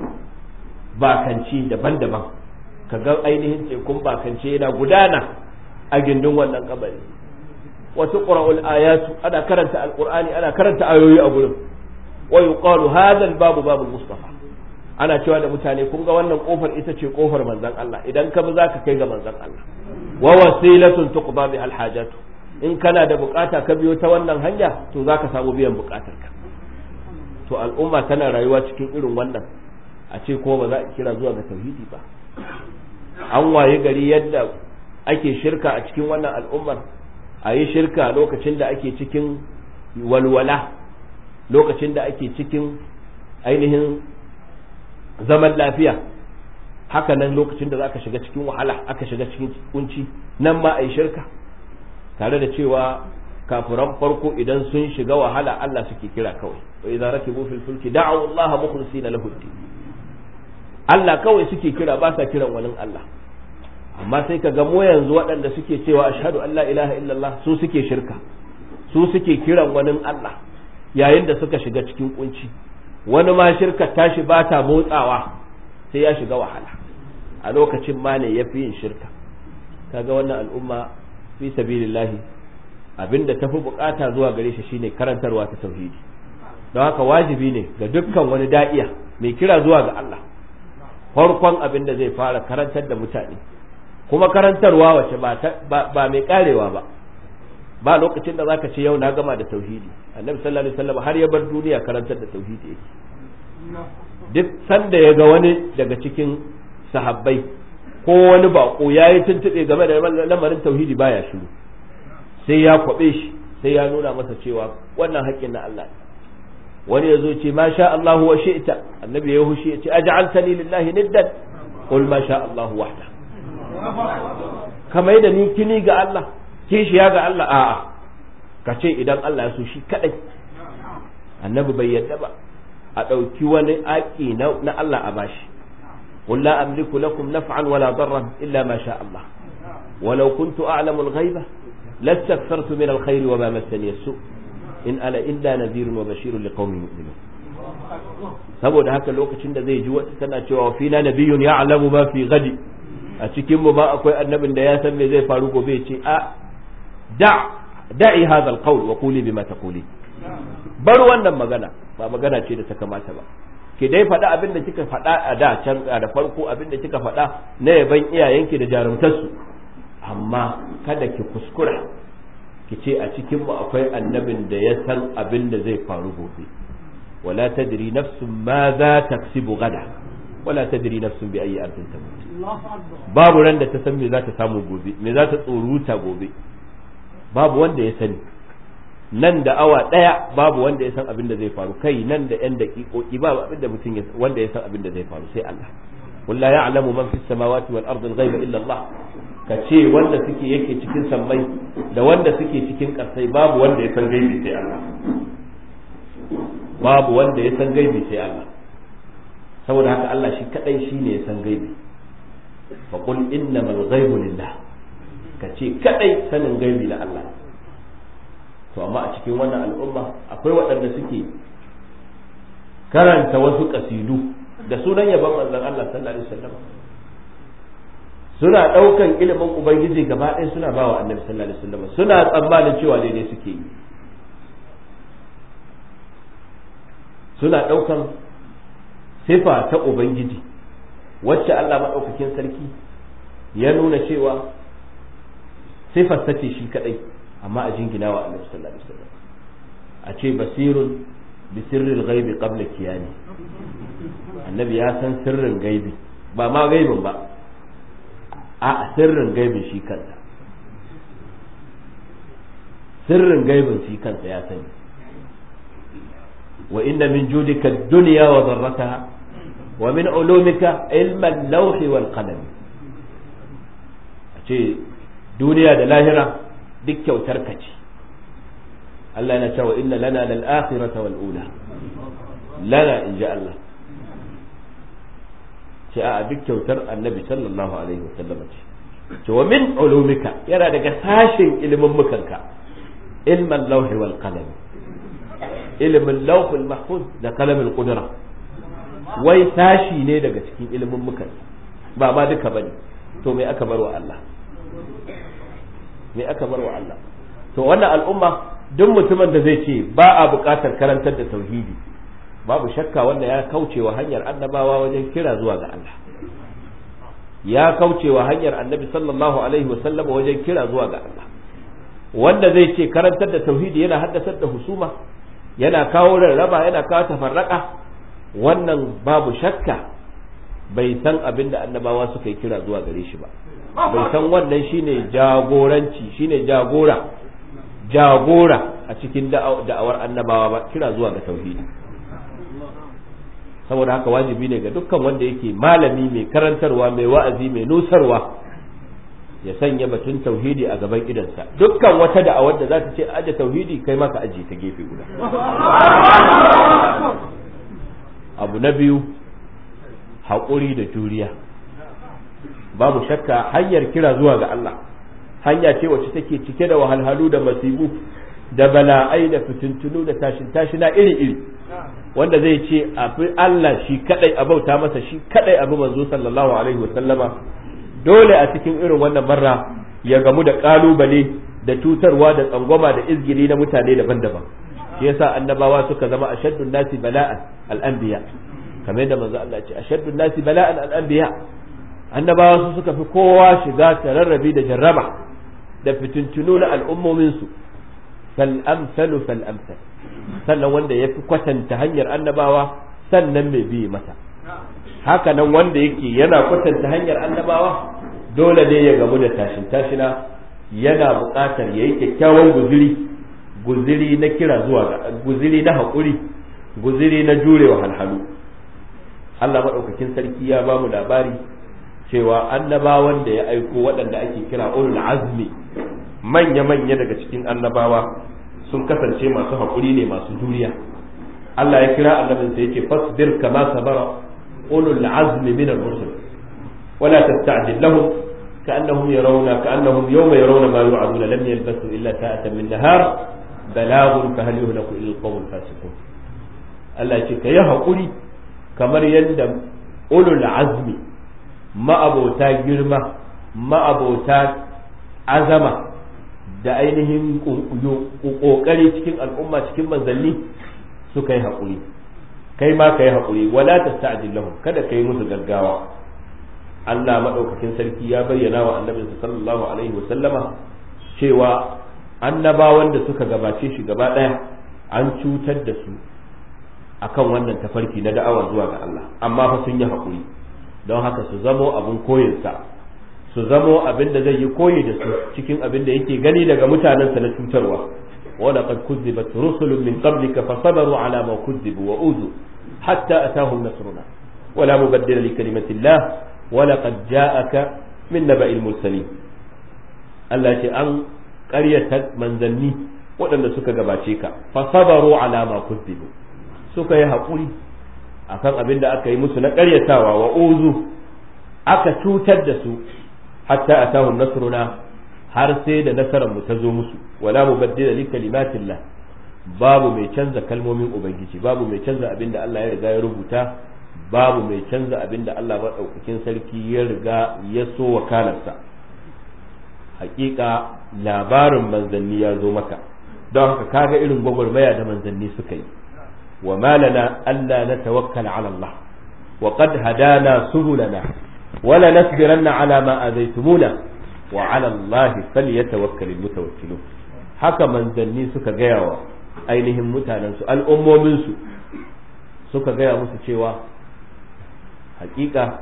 C: bakanci daban-daban ka ga ainihin tekun bakance yana gudana a gindin wannan kabari wasu ƙura'ul ayatu ana karanta alƙur'ani ana karanta ayoyi a gurin wa yuqalu hadha babu babu mustafa ana cewa da mutane kun ga wannan kofar ita ce kofar manzon Allah idan ka bi zaka kai ga manzon Allah wa wasilatun tuqda bi alhajatu in kana da bukata ka biyo ta wannan hanya to zaka samu biyan bukatarka to al'umma tana rayuwa cikin irin wannan a ce ko ba za a kira zuwa ga tauhidi ba an waye gari yadda ake shirka a cikin wannan al'ummar a yi shirka lokacin da ake cikin walwala lokacin da ake cikin ainihin zaman lafiya haka nan lokacin da za ka shiga cikin wahala aka shiga cikin kunci nan ma a yi shirka tare da cewa kafiran farko idan sun shiga wahala Allah suke kira kawai wa idza rakibu fil fulki da'u Allah mukhlisina lahu Allah kawai suke kira ba sa kiran wani Allah amma sai ka ga mu yanzu waɗanda suke cewa ashhadu an la ilaha illallah su suke shirka su suke kiran wani Allah yayin da suka shiga cikin kunci wani ma shirka tashi ba ta motsawa sai ya shiga wahala a lokacin ma ne yafi yin shirka kaga wannan al'umma fi sabilillahi abinda tafi bukata zuwa gare shi shine karantarwa ta tauhidi don haka wajibi ne ga dukkan wani da'iya mai kira zuwa ga Allah farkon abin da zai fara karantar da mutane kuma karantarwa wace ba mai karewa ba ba lokacin da zaka ce yau na gama da tauhidi annabi sallallahu alaihi wasallam har ya bar duniya karantar da tauhidi yake duk sanda ya ga wani daga cikin sahabbai ko wani bako ya yi tuntube game da lamarin tauhidi baya shiru sai ya kwabe shi sai ya nuna masa cewa wannan haƙƙin na Allah ne wani ya zo ce ma sha Allahu wa shi'ta annabi ya hushi ya ce aj'altani lillahi niddan qul ma sha Allahu wahda kamar da ni kini ga Allah kishiya ga Allah a'a ka ce idan Allah ya so shi kadai annabi bai yadda ba a ɗauki wani aƙi na Allah a bashi قل لا أملك لكم نفعا ولا ضرا إلا ما شاء الله ولو كنت أعلم الغيبة لاستكثرت من الخير وما مسني السوء in ana illa nadhirun wa bashirun liqaumin yu'minun saboda haka lokacin da zai ji wata tana cewa fina nabiyyun ya'lamu ma fi gadi a cikin mu ma akwai annabin da ya san me zai faru gobe ce a da da'i hadha alqawl wa quli bima taquli bar wannan magana ba magana ce da ta kamata ba ki dai faɗa abin da kika faɗa a da can da farko abin da kika faɗa na yaban iyayenki da jarumtarsu amma kada ki kuskura ki ce a cikin mu akwai annabin da ya san abin da zai faru gobe wala tadri nafsun ma za taksibu gada wala tadri nafsun bi ayi ardin tamut babu ran da ta san me za ta samu gobe me za ta tsoruta gobe babu wanda ya sani nan da awa daya babu wanda ya san abin da zai faru kai nan da yan daƙiƙoƙi babu abin da mutum wanda ya san abin da zai faru sai Allah قل لا يعلم من في السماوات والأرض الغيب إلا الله kace wanda suke yake cikin sammai da wanda suke cikin ƙasai babu wanda ya san gaibi sai Allah babu wanda ya san gaibi sai Allah saboda haka Allah shi kadai shine ya san gaibi fa qul innamal ghaibu lillah kace kadai sanin gaibi na Allah to amma a cikin wannan al'umma akwai waɗanda suke karanta wasu kasidu da sunan yaban manzon Allah sallallahu alaihi wasallam suna daukan ilimin ubangiji gaba ɗaya suna bawa annabi sallallahu alaihi wasallam suna tsammanin cewa daidai suke yi suna daukan sifa ta ubangiji wacce Allah madaukakin sarki ya nuna cewa sifar ta ce shi kadai amma a jingina wa annabi sallallahu alaihi wasallam a ce basirun bi sirril ghaibi qabla kiyani annabi ya san sirrin gaibi ba ma gaibin ba a sirrin gaibin shi kansa sirrin gaibin shi kansa ya sani wa inna min judika dunya wa dharrataha wa min ulumika ilma al-lawh wal qalam a ce duniya da lahira duk kyautar ka ce Allah yana cewa inna lana lal akhirata wal ula lana in ji Allah ce a duk kyautar annabi sallallahu alaihi wasallam ce ce wa min ulumika yana daga sashin ilimin mukanka ilman lauhi wal qalam ilimin lauhul mahfuz da kalamin kudura wai sashi ne daga cikin ilimin muka ba ma duka bane to me aka bar wa Allah me aka bar wa Allah to wannan al'umma duk mutumin da zai ce ba a buƙatar karantar da tauhidi babu shakka wanda ya kauce wa hanyar annabawa wajen kira zuwa ga Allah ya kauce wa hanyar annabi sallallahu alaihi wasallama wajen kira zuwa ga Allah wanda zai ce karantar da tauhidi yana haddasar da husuma yana kawo rarraba yana kawo tafarraka wannan babu shakka bai san abin da annabawa suka yi kira zuwa gare shi ba bai san wannan shine jagoranci shine jagora jagora a cikin da'awar annabawa ba kira zuwa ga tauhidi saboda haka wajibi ne ga dukkan wanda yake malami mai karantarwa mai wa'azi mai nusarwa ya sanya batun tauhidi a gaban idansa dukkan wata da'awar da za ta ce aje tauhidi kai maka aje ta gefe guda abu na biyu haƙuri da juriya babu shakka hanyar kira zuwa ga Allah hanya ce wacce take cike da wahalhalu da masibu da bala'ai da fitintunu da tashin tashina iri-iri wanda zai ce a fi Allah shi kadai a bauta masa shi kadai abu manzo sallallahu alaihi wasallama dole a cikin irin wannan marra ya gamu da kalubale da tutarwa da tsangwama da izgili na mutane daban-daban shi yasa annabawa suka zama ashaddun nasi bala'an al-anbiya kamar yadda manzo Allah ce ashaddun nasi bala'an al-anbiya annabawa su suka fi kowa shiga tararrabi da jarraba da fitintunu na al'ummomin su fal amsalu fal amsal sannan wanda ya fi kwatanta hanyar annabawa sannan mai bi mata haka nan wanda yake yana kwatanta hanyar annabawa dole ne ya gamu da tashin tashina yana buƙatar ya yi kyakkyawan guziri guziri na kira zuwa ga guziri na haƙuri guziri na jurewa halhalu Allah maɗaukakin sarki ya ba mu labari cewa annabawan da ya aiko waɗanda ake kira ulul azmi manya-manya daga cikin annabawa sun kasance masu haƙuri ne masu juriya Allah ya kira annabinsa yake fasbir kama sabara ulul azmi min ar-rusul wala tasta'jil lahum كأنهم يرون كأنهم يوم يرون ما يوعدون لم يلبثوا إلا ساعة من نهار بلاغ فهل يهلك إلا القوم الفاسقون Allah ce ka yi haƙuri kamar yadda ulul azmi ma'abota girma ma'abota azama da ainihin ƙoƙari cikin al'umma cikin manzanni suka yi haƙuri kai ma ka yi haƙuri wala ta sta'jil lahum kada ka yi musu gaggawa Allah maɗaukakin sarki ya bayyana wa annabinsa sallallahu alaihi wa sallama cewa annabawan da suka gabace shi gaba ɗaya an cutar da su akan wannan tafarki na da'awa zuwa ga Allah amma fa sun yi haƙuri don haka su zamo abin koyinsa su zamo abin da zai yi koyi da su cikin abin da yake gani daga mutanensa na cutarwa wala qad kuzzibat rusulun min qablika fasabaru ala ma kuzzibu wa uzu hatta atahum nasruna wala mubaddila li kalimatillah wala qad ja'aka min naba'il mursalin Allah ce an ƙaryata manzanni waɗanda suka gabace ka fasabaru ala ma kuzzibu suka yi haƙuri akan abin da aka yi musu na ƙaryatawa wa uzu aka cutar da su hatta atahum nasruna har sai da nasarar mu ta zo musu wala mubaddila li kalimatillah babu mai canza kalmomin ubangiji babu mai canza abin da Allah ya riga ya rubuta babu mai canza abin da Allah madaukakin sarki ya riga ya so wakalarsa hakika labarin manzanni ya zo maka don haka kaga irin gwagwarmaya da manzanni suka yi wa malana alla natawakkala ala Allah wa qad hadana subulana wala nasbiranna ala ma azaitumuna wa ala Allah falyatawakkal almutawakkilun haka manzanni suka gaya wa ainihin mutanen su al'ummomin su suka gaya musu cewa hakika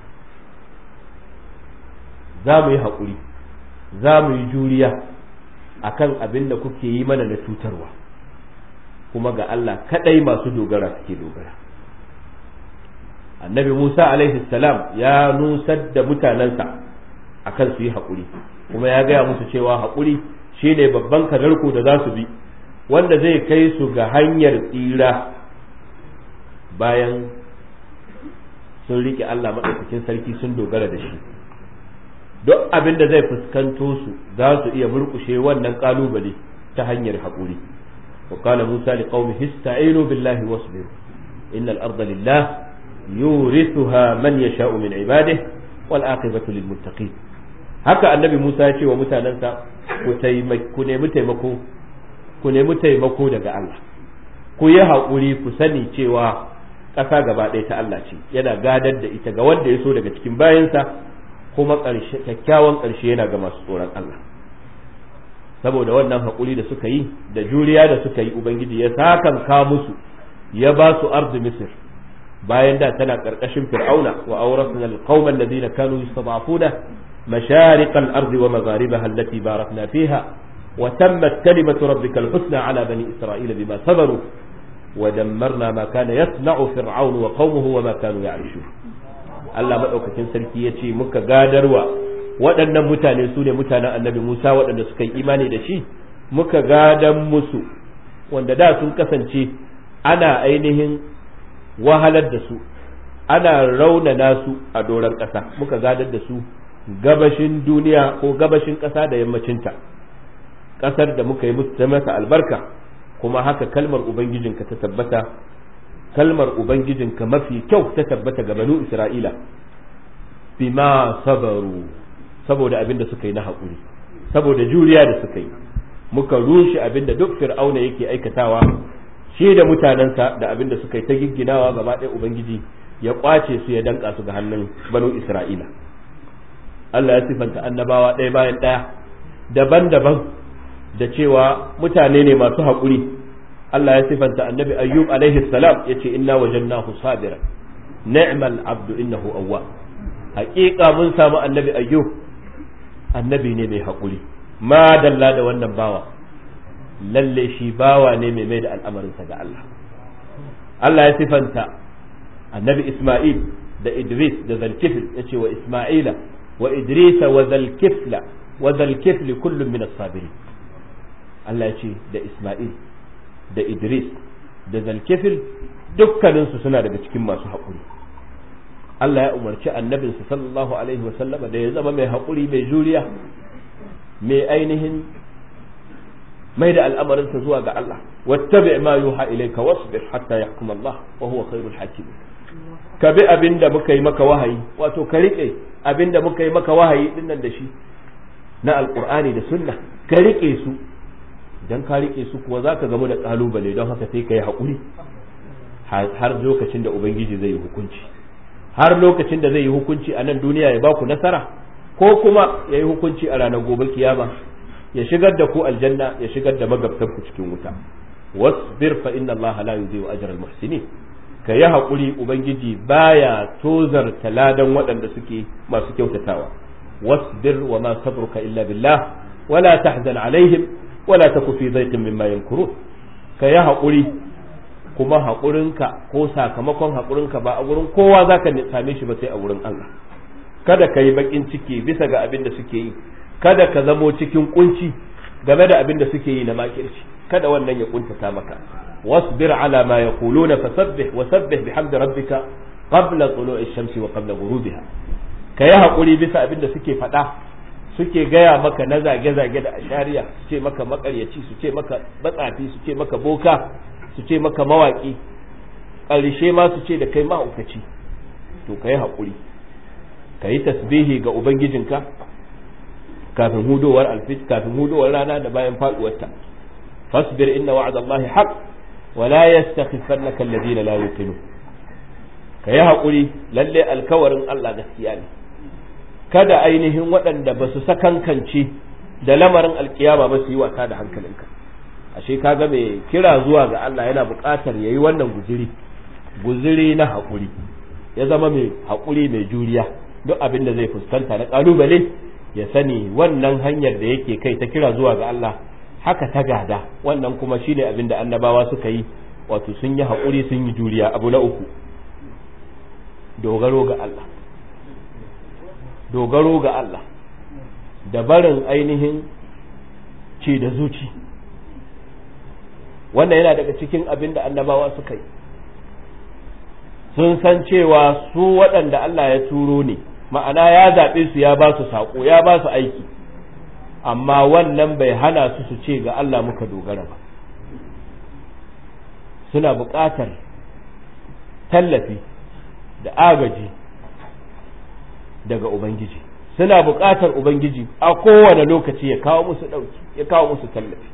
C: za mu yi haƙuri za mu yi juriya akan abin da kuke yi mana na cutarwa kuma ga Allah kadai masu dogara suke dogara annabi Musa alaihi salam ya nusar da mutanensa akan su yi haƙuri kuma ya gaya musu cewa haƙuri shine babban kadarko da za su bi wanda zai kai su ga hanyar tsira bayan sun riƙe Allah maɗaukakin sarki sun dogara da shi duk abin da zai fuskanto su za su iya murƙushe wannan ƙalubale ta hanyar haƙuri wa qala musa liqaumihi ista'inu billahi wasbiru innal arda lillah yurithuha man yasha'u min ibadihi wal aqibatu lil muttaqin haka annabi Musa ya ce wa mutanensa ku nemi taimako ku nemi taimako daga Allah ku yi haƙuri ku sani cewa ƙasa gaba ɗaya ta Allah ce yana gadar da ita ga wanda ya so daga cikin bayansa kuma kyakkyawan ƙarshe yana ga masu tsoron Allah saboda wannan haƙuri da suka yi da juriya da suka yi ubangiji ya sakanka musu ya ba su arzu misir bayan da tana ƙarƙashin fir'auna wa awrasna alqawma alladhina kanu yastad'afuna مشارق الأرض ومغاربها التي باركنا فيها وتمت كلمة ربك الحسنى على بني إسرائيل بما صبروا ودمرنا ما كان يصنع فرعون وقومه وما كانوا يعيشون Allah maɗaukakin sarki ya ce muka gadarwa waɗannan mutane su ne mutanen annabi Musa waɗanda suka yi imani da shi muka gadan musu wanda da sun kasance ana ainihin wahalar da su ana raunana su a doron ƙasa muka gadar da su gabashin duniya ko gabashin ƙasa da yammacinta ƙasar da muka yi musu ta masa albarka kuma haka kalmar ubangijinka ta tabbata kalmar ubangijinka mafi kyau ta tabbata ga banu isra'ila bima sabaru saboda abin da suka yi na haƙuri saboda juriya da suka yi muka rushe abin da duk fir'auna yake aikatawa shi da mutanensa da abin da suka yi ta gigginawa gaba ɗaya ubangiji ya kwace su ya danka su ga hannun banu isra'ila Allah ya sifanta annabawa ɗaya bayan ɗaya daban-daban da cewa mutane ne masu haƙuri Allah ya sifanta annabi ayyub alaihi salam ya ce inna wajannahu sabira ni'mal abdu innahu awwa haƙiƙa mun samu annabi ayyub annabi ne mai haƙuri ma dalla da wannan bawa lalle shi bawa ne mai mai da al'amarinsa ga Allah Allah ya sifanta annabi Ismail da Idris da Zalkifil ya ce wa Ismaila وإدريس وذا الكفل وذا الكفل كل من الصابرين Allah ya ce da Ismail da Idris da Zalkifil dukkaninsu suna daga cikin masu haƙuri Allah ya umarci annabinsa sallallahu alaihi wasallama da ya zama mai haƙuri mai juriya mai ainihin mai da al'amarinsa zuwa ga Allah wattabi ma yuha ilayka wasbir hatta yahkum Allah wa huwa khairul hakim ka bi abin da muka yi maka wahayi wato ka riƙe abin da muka yi maka wahayi din nan da shi na alƙur'ani da sunna ka riƙe su idan ka riƙe su kuwa za ka gamu da ƙalubale don haka sai ka yi haƙuri har lokacin da ubangiji zai yi hukunci har lokacin da zai yi hukunci a nan duniya ya ba ku nasara ko kuma ya yi hukunci a ranar gobe kiyama ya shigar da ku aljanna ya shigar da magabtan ku cikin wuta wasbir fa inna allaha la yudhi'u ajra al-muhsinin ka yi haƙuri ubangiji baya tozar taladan waɗanda suke masu kyautatawa wasbir wa ma sabruka illa billah wala tahzan alaihim wala taku fi dhaiqin mimma yamkurun ka yi haƙuri kuma haƙurinka ko sakamakon haƙurinka ba a wurin kowa zaka same shi ba sai a wurin Allah kada ka yi baƙin ciki bisa ga abin da suke yi kada ka zamo cikin kunci game da abin da suke yi na makirci kada wannan ya kuntata maka واصبر على ما يقولون فسبح وسبح بحمد ربك قبل طلوع الشمس وقبل غروبها ka yi haƙuri bisa abin da suke faɗa suke gaya maka na zage-zage da ashariya su ce maka makaryaci su ce maka matsafi su ce maka boka su ce maka mawaƙi ƙarshe ma su ce da kai mahaukaci to ka yi haƙuri ka yi tasbihi ga ubangijinka kafin hudowar alfit kafin hudowar rana da bayan faɗuwarta fasbir inna wa'adallahi haqq ولا يستخفنك الذين لا يوقنون kayi haƙuri lalle alkawarin Allah gaskiya ne kada ainihin waɗanda ba su sakankance da lamarin alkiyama ba su yi wasa da hankalinka ashe kaga mai kira zuwa ga Allah yana buƙatar yayi wannan guziri guziri na haƙuri ya zama mai haƙuri mai juriya duk abin da zai fuskanta na ƙalubale ya sani wannan hanyar da yake kai ta kira zuwa ga Allah haka ta gada wannan kuma shine abin da annabawa suka yi wato sun yi haƙuri sun yi juriya abu na uku dogaro ga Allah dogaro ga Allah da barin ainihin ce da zuci wannan yana daga cikin abin da annabawa suka yi sun san cewa su waɗanda Allah ya turo ne ma'ana ya zaɓe su ya ba su saƙo ya ba su aiki amma wannan bai hana su su ce ga Allah muka dogara ba suna buƙatar tallafi da agaji daga ubangiji suna buƙatar ubangiji a kowane lokaci ya kawo musu ɗauki ya kawo musu tallafi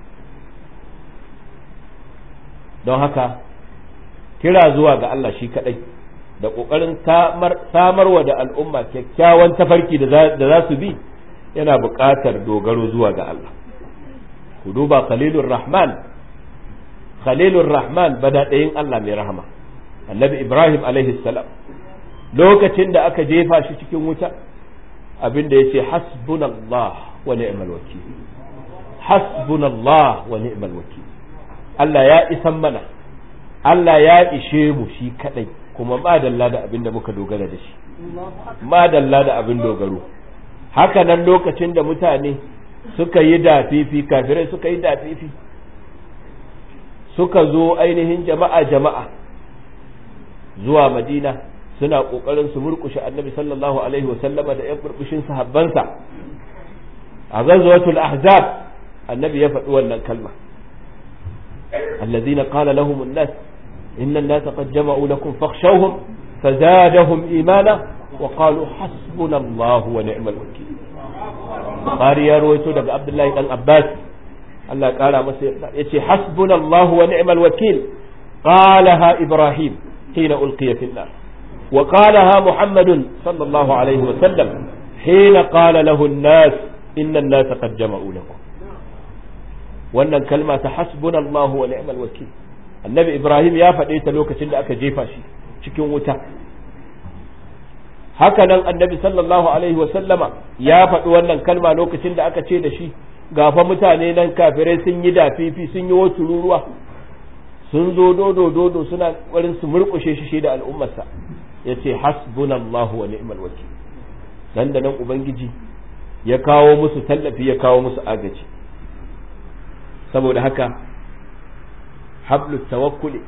C: don haka kira zuwa ga Allah shi kaɗai da ƙoƙarin samarwa da al'umma kyakkyawan tafarki da za su bi yana buƙatar dogaro zuwa ga Allah ku duba khalilur rahman khalilur rahman bada ɗayin Allah mai rahama annabi ibrahim alaihi salam lokacin da aka jefa shi cikin wuta abinda ya ce hasbunallah wa ni'mal wakil hasbunallah wa ni'mal wakil Allah ya isan mana Allah ya ishe mu shi kadai kuma madalla da abin da muka dogara da shi madalla da abin dogaro haka nan lokacin da mutane suka yi dafifi kafirai suka yi dafifi suka zo ainihin jama'a jama'a zuwa madina suna kokarin su murkushe annabi sallallahu alaihi wa sallama da yan burbushin sahabbansa a ghazwatul ahzab annabi ya faɗi wannan kalma الذين قال لهم الناس إن الناس قد جمعوا لكم فاخشوهم فزادهم إيمانا وقالوا حسبنا الله ونعم الوكيل قاري يا رويتو دق عبد الله بن عباس الله قال يتي حسبنا الله ونعم الوكيل قالها إبراهيم حين ألقي في النار وقالها محمد صلى الله عليه وسلم حين قال له الناس إن الناس قد جمعوا لكم wannan kalma ta hasbunallahu wa ni'mal wakil annabi ibrahim ya faɗe ta lokacin da aka jefa shi cikin wuta haka nan annabi sallallahu alaihi wa sallama ya faɗi wannan kalma lokacin da aka ce da shi gafa mutane nan kafirai sun yi dafifi sun yi wasu ruruwa sun zo dodo dodo suna ƙwarin su murƙushe shi da al'ummarsa ya ce hasbunallahu wa ni'mal wakil nan da nan ubangiji ya kawo musu tallafi ya kawo musu agaji saboda haka hablu tawakkuli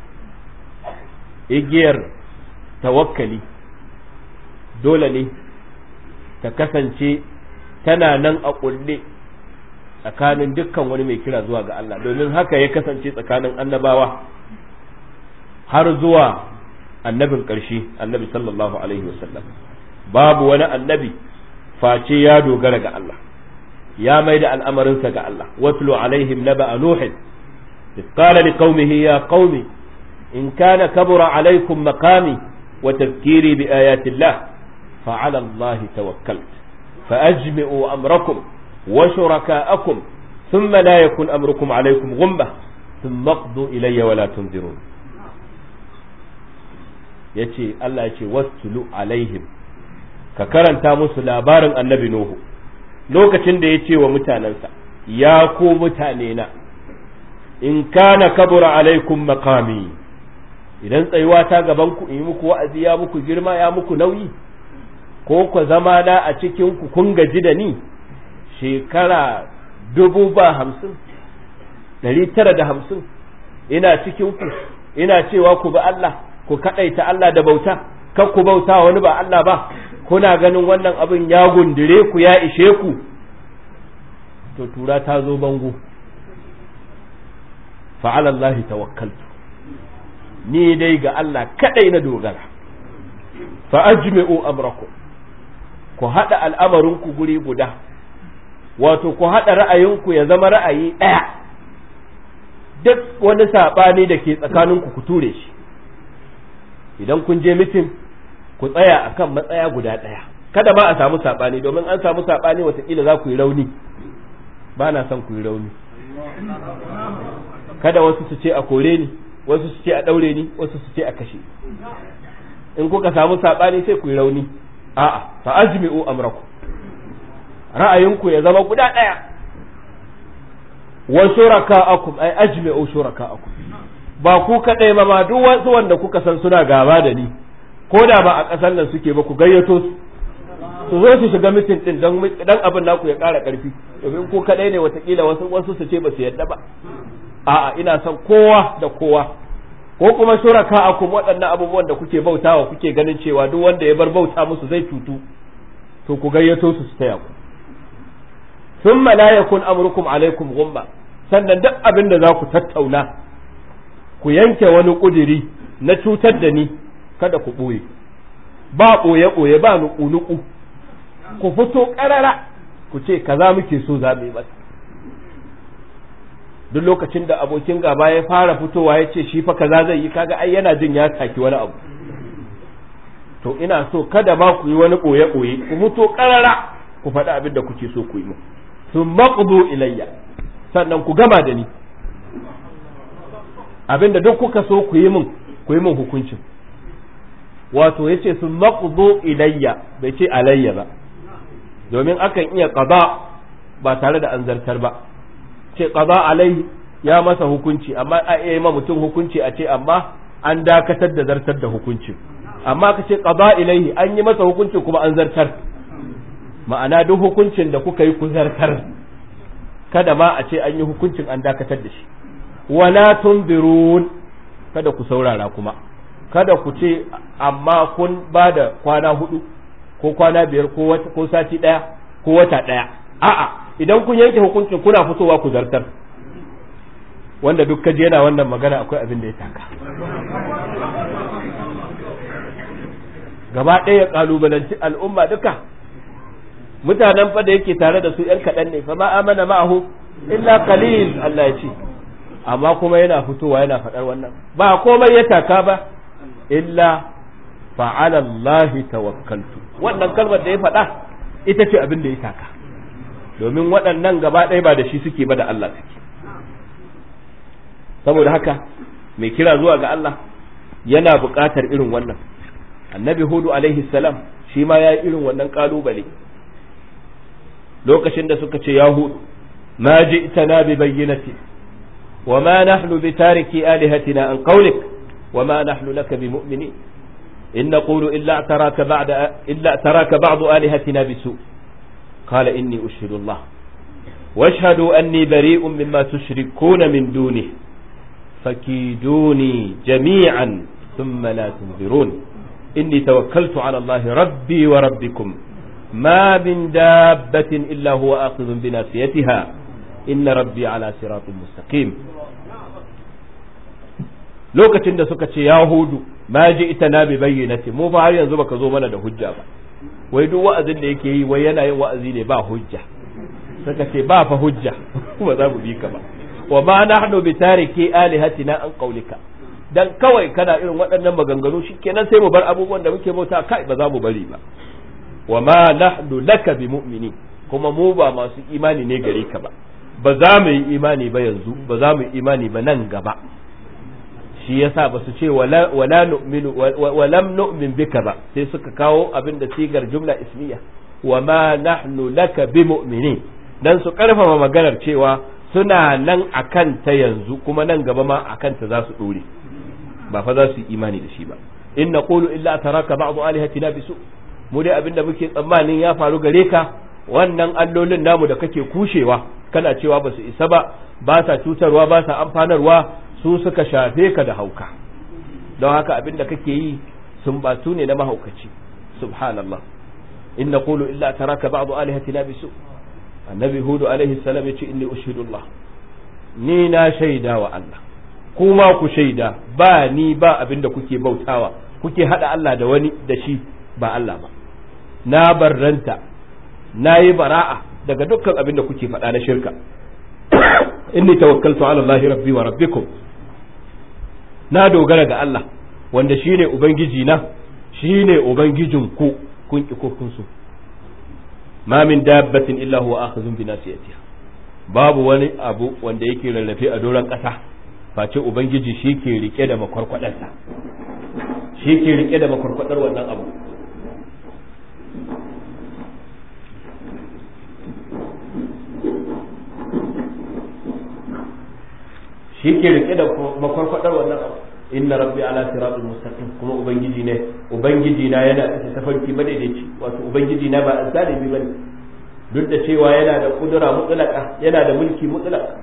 C: igiyar tawakkali dole ne ta kasance tana nan a kulle tsakanin dukkan wani mai kira zuwa ga Allah domin haka ya kasance tsakanin annabawa har zuwa annabin ƙarshe annabi sallallahu alaihi wasallam babu wani annabi face ya dogara ga Allah ya mai da al'amarinsa ga Allah watlu alaihim naba nuhin إذ قال لقومه يا قوم إن كان كبر عليكم مقامي وتذكيري بآيات الله فعلى الله توكلت فأجمعوا أمركم وشركاءكم ثم لا يكن أمركم عليكم غمة ثم اقضوا إلي ولا تنذرون yace Allah yace wastulu alaihim ka karanta musu labarin annabi Nuhu lokacin da yace wa mutanansa ya ku mutane na in kana kabura alaikum maqami idan tsayuwa ta gaban ku in yi muku wa'azi ya muku girma ya muku nauyi ko ku zama na a cikin ku kun gaji da ni shekara dubu ba hamsin ɗari tara da hamsin ina cikin ku ina cewa ku bi Allah ku kaɗaita Allah da bauta kan ku bauta wani ba Allah ba kuna ganin wannan abin ya gundure ku ya ishe ku to tura ta zo bango fa'ala Allah tawakkaltu ni dai ga Allah kadai na dogara fa ajmi'u amrakum ku hada al'amarinku guri guda wato ku hada ra'ayinku ya zama ra'ayi daya duk wani sabani da ke tsakaninku ku ture shi idan kun je mitin ku tsaya akan matsaya guda daya kada ma a samu sabani domin an samu sabani watakila za ku yi rauni ba na son ku yi rauni kada wasu su ce a kore ni wasu su ce a daure ni wasu su ce a kashe in kuka samu sabani sai ku yi rauni a'a fa ajmi'u amrakum ra'ayinku ya zama guda daya wa shuraka'akum ay ajmi'u shuraka'akum ba ku kadai ma ma duk wasu wanda kuka san suna gaba da ni ko da ba a kasar nan suke ba ku gayyato su su zo su shiga mitin din dan dan abin naku ya ƙara ƙarfi domin ku kadai ne watakila wasu wasu su ce ba su yadda ba a'a ina son kowa da kowa ko kuma shuraka akum waɗannan abubuwan da kuke bautawa kuke ganin cewa duk wanda ya bar bauta musu zai cutu to ku gayyato su su taya ku thumma la yakun amrukum alaikum ghumma sannan duk abin da za ku tattauna ku yanke wani ƙudiri na cutar da ni kada ku ɓoye ba ɓoye-ɓoye ba nuku-nuku ku fito ƙarara ku ce kaza muke so za mu yi masa duk lokacin da abokin gaba ya fara fitowa ya ce shi fa kaza zai yi kaga ai yana jin ya taki wani abu to ina so kada ma ku yi wani ɓoye-ɓoye ku fito ƙarara ku faɗi abin da kuke so ku yi mu sun maƙudu ilayya sannan ku gama da ni abin da duk kuka so ku yi min ku yi min hukuncin wato ya ce sun maƙudu ilayya bai ce alayya ba domin akan iya ƙaba ba tare da an zartar ba ce ƙaba alai ya masa hukunci amma a iya ma mutum hukunci a ce amma an dakatar da zartar da hukuncin amma ka ce ƙaba ilaihi an yi masa hukunci kuma an zartar ma'ana duk hukuncin da kuka yi ku zartar kada ma a ce an yi hukuncin an dakatar da shi wala tunzirun kada ku saurara kuma kada ku ce amma kun ba da kwana hudu ko kwana biyar ko sati daya ko wata daya a'a idan kun yanke hukuncin kuna fitowa ku zartar wanda duk kaje yana wannan magana akwai abin da ya taka gaba ɗaya kalubalanci al'umma duka mutanen fa da yake tare da su ‘yan kaɗan ne fa ma amana ma'ahu illa qalil Allah ya ce amma kuma yana fitowa yana faɗar wannan ba komai ya taka ba illa fa'ala Allah tawakkaltu wannan kalmar da ya faɗa ita ce abin da ya taka domin waɗannan gaba ɗaya ba da shi suke ba da Allah suke saboda haka mai kira zuwa ga Allah yana buƙatar irin wannan annabi hudu alaihi salam shi ma ya yi irin wannan ƙalubale lokacin da suka ce ya hudu ma ji'tana bi bayyinati wa ma nahnu bi tariki alihatina an qawlik wa ma nahnu laka bi mu'minin in naqulu illa taraka ba'da illa taraka ba'd alihatina bisu qala inni ushhidu Allah واشهدوا أني بريء مما تشركون من دونه فكيدوني جميعا ثم لا تنظرون إني توكلت على الله ربي وربكم ما من دابة إلا هو آخذ بناصيتها إن ربي على صراط مستقيم lokacin da suka ce ya hudu ma ji ita na bi bayyinati mu fa har yanzu baka zo mana da hujja ba wai duk wa'azin da yake yi wai yana yin wa'azi ne ba hujja suka ce ba fa hujja kuma za mu bi ka ba wa ma nahnu bi tariki alihatina an qaulika dan kawai kana irin waɗannan maganganu shikenan sai mu bar abubuwan da muke bauta kai ba za mu bari ba wa ma nahnu laka bi mu'mini kuma mu ba masu imani ne gare ka ba ba za mu yi imani ba yanzu ba za mu yi imani ba nan gaba shi yasa ba su ce wala wala nu'minu wa lam nu'min bika ba sai suka kawo abin da sigar jumla ismiya wa ma nahnu laka bi mu'minin dan su karfafa maganar cewa suna nan akan ta yanzu kuma nan gaba ma akan ta za su dore ba fa za su yi imani da shi ba in naqulu illa taraka ba'd alihatina bisu mu dai abinda muke tsammanin ya faru gare ka wannan allolin namu da kake kushewa kana cewa ba su isa ba ba sa cutarwa ba sa amfanarwa su suka shafe ka da hauka don haka abinda kake yi sun batu ne na mahaukaci subhanallah in naqulu illa taraka ba'd alihatina bisu annabi hudu alaihi salam ya ce inni ushhidullah ni na shaida wa Allah kuma ku shaida ba ni ba abinda kuke bautawa kuke hada Allah da wani da shi ba Allah ba na barranta na yi bara'a daga dukkan abin da kuke faɗa na shirka inni tawakkaltu ala Allah rabbi wa rabbikum na dogara ga Allah wanda shine ubangiji na shine ubangijin ku kun ki ko kun so ma min dabbatin illa huwa akhizun bi nasiyatiha babu wani abu wanda yake rarrafe a doron ƙasa face ubangiji shi ke rike da makwarkwadarsa shi ke rike da makwarkwadar wannan abu shi ke rike da makwarkwadar wannan abu inna rabbi ala siratul mustaqim kuma ubangiji ne ubangiji na yana da tafarki madaidaici wato ubangiji na ba azzalimi bane duk da cewa yana da kudura mutlaka yana da mulki mutlaka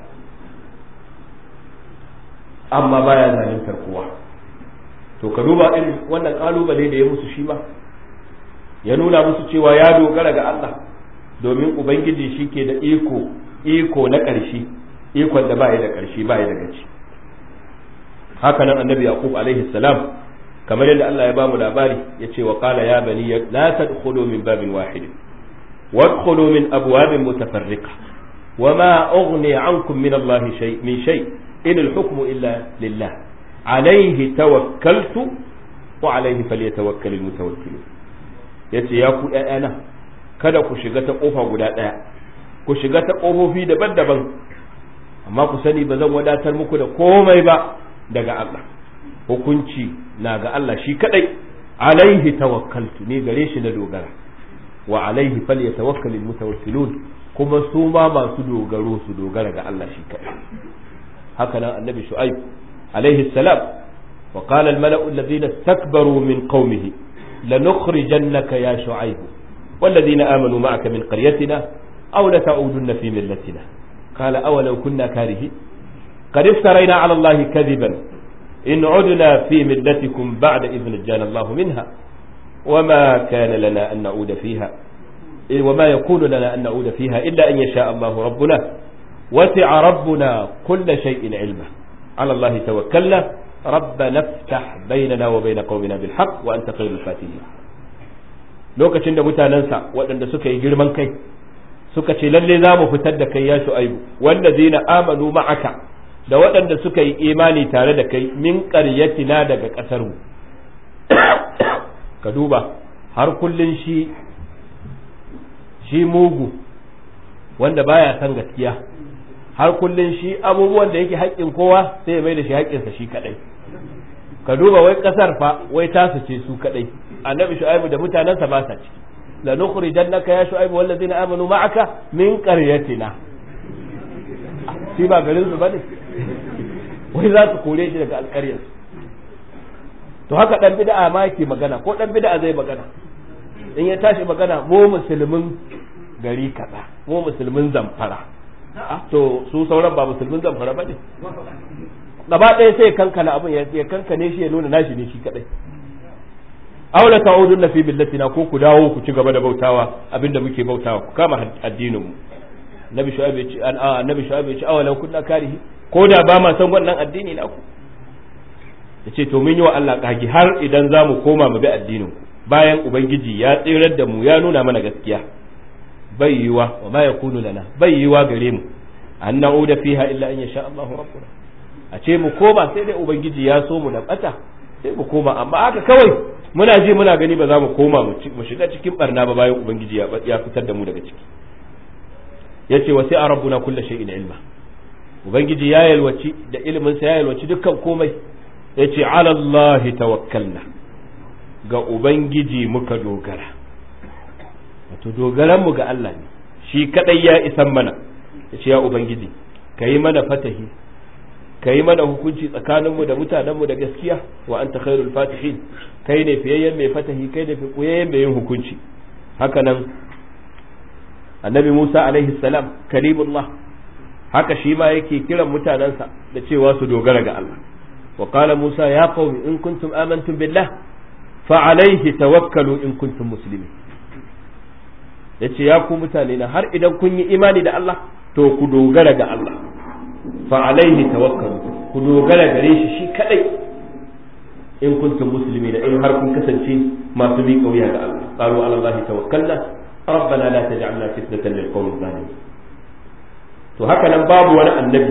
C: amma baya zaluntar kowa to ka duba irin wannan kalubale da ya musu shi ma ya nuna musu cewa ya dogara ga Allah domin ubangiji shi ke da iko iko na ƙarshe ikon da baya da ƙarshe baya da gaci haka nan annabi yaqub alaihi salam kamar yadda Allah ya bamu labari yace wa qala ya bani la tadkhulu min babin wahid wadkhulu min abwabin mutafarriqa وما أغني عنكم من الله شيء من شيء إن الحكم إلا لله عليه توكلت وعليه فليتوكل المتوكلون yace ya ku ‘ya'yana kada ku shiga ta ƙofa guda ɗaya ku shiga ta ƙofofi daban-daban amma ku sani ba zan wadatar muku da komai ba daga Allah hukunci na ga Allah shi kadai alaihi tawakkaltu ne gare shi na dogara wa alaihi falyatawakkalul mutawakkilun kuma su ma masu dogaro su dogara ga Allah shi kadai haka nan annabi shu'aib alaihi salam wa qala al mala'u alladhina istakbaru min qaumihi lanukhrijannaka ya shu'aib والذين آمنوا معك من قريتنا أو لتعودن في ملتنا قال أولو كنا كارهين قد افترينا على الله كذبا إن عدنا في ملتكم بعد إذ نجانا الله منها وما كان لنا أن نعود فيها وما يكون لنا أن نعود فيها إلا أن يشاء الله ربنا وسع ربنا كل شيء علما على الله توكلنا ربنا افتح بيننا وبين قومنا بالحق وأنت خير الفاتحين lokacin da mutanensa waɗanda suka yi girman kai suka ce lalle za mu fitar da kai ya shu'aibu wanda zina amanu ma'aka da waɗanda suka yi imani tare da kai min ƙaryatina daga ƙasar mu ka duba har kullun shi shi mugu wanda baya san gaskiya har kullun shi abubuwan da yake haƙƙin kowa sai ya mai da shi haƙƙinsa shi kaɗai ka duba wai ƙasar fa wai tasu ce su kaɗai annabi shu'aibu da mutanensa ba sa ciki la nukhrijannaka ya shu'aibu wallazina amanu ma'aka min qaryatina shi ba garin su bane wai za su kore shi daga alƙaryar to haka dan bid'a ma yake magana ko dan bid'a zai magana in ya tashi magana mu musulmin gari kaza mu musulmin zamfara to su sauran ba musulmin zamfara bane gaba ɗaya sai kankana abin ya kankane shi ya nuna nashi ne shi kadai aula ta'udun fi billatina ko ku dawo ku ci gaba da bautawa abinda muke bautawa ku kama addinin mu nabi shu'aib ya ce an annabi shu'aib ya ce awalan kunna karihi ko da ba ma san wannan addini na ku yace to mun yi wa Allah kage har idan za mu koma mu bi addinin ku bayan ubangiji ya tsirar da mu ya nuna mana gaskiya bai yiwa wa ma yakunu lana bai yiwa gare mu an na'uda fiha illa an yasha Allahu rabbuna a ce mu koma sai dai ubangiji ya so mu da bata sai mu koma amma haka kawai muna ji muna gani ba za mu koma mu shiga cikin barna ba bayan ubangiji ya fitar da mu daga ciki yace wa sai a rabbuna kullu shay'in ilma ubangiji ya yalwaci da ilimin sa ya yalwaci dukkan komai yace ala Allah tawakkalna ga ubangiji muka dogara wato dogaran mu ga Allah ne shi kadai ya isan mana yace ya ubangiji kai mana fatahi ka yi mana hukunci tsakaninmu da mutanenmu da gaskiya wa anta khairul fatihin kai ne fiyayyen mai fatahi kai ne fiyayyen mai yin hukunci haka nan annabi Musa alaihi salam kalimullah haka shi ma yake kiran mutanensa da cewa su dogara ga Allah wa qala Musa ya qaumi in kuntum amantum billah fa alaihi tawakkalu in kuntum muslimin yace ya ku mutane na har idan kun yi imani da Allah to ku dogara ga Allah fa alaihi tawakkalu ku dogara gare shi shi kadai in kuntum muslimin in har kun kasance masu bi kauya ga Allah qalu ala Allah tawakkalna rabbana la taj'alna fitnatan lil qawmi zalimin to haka nan babu wani annabi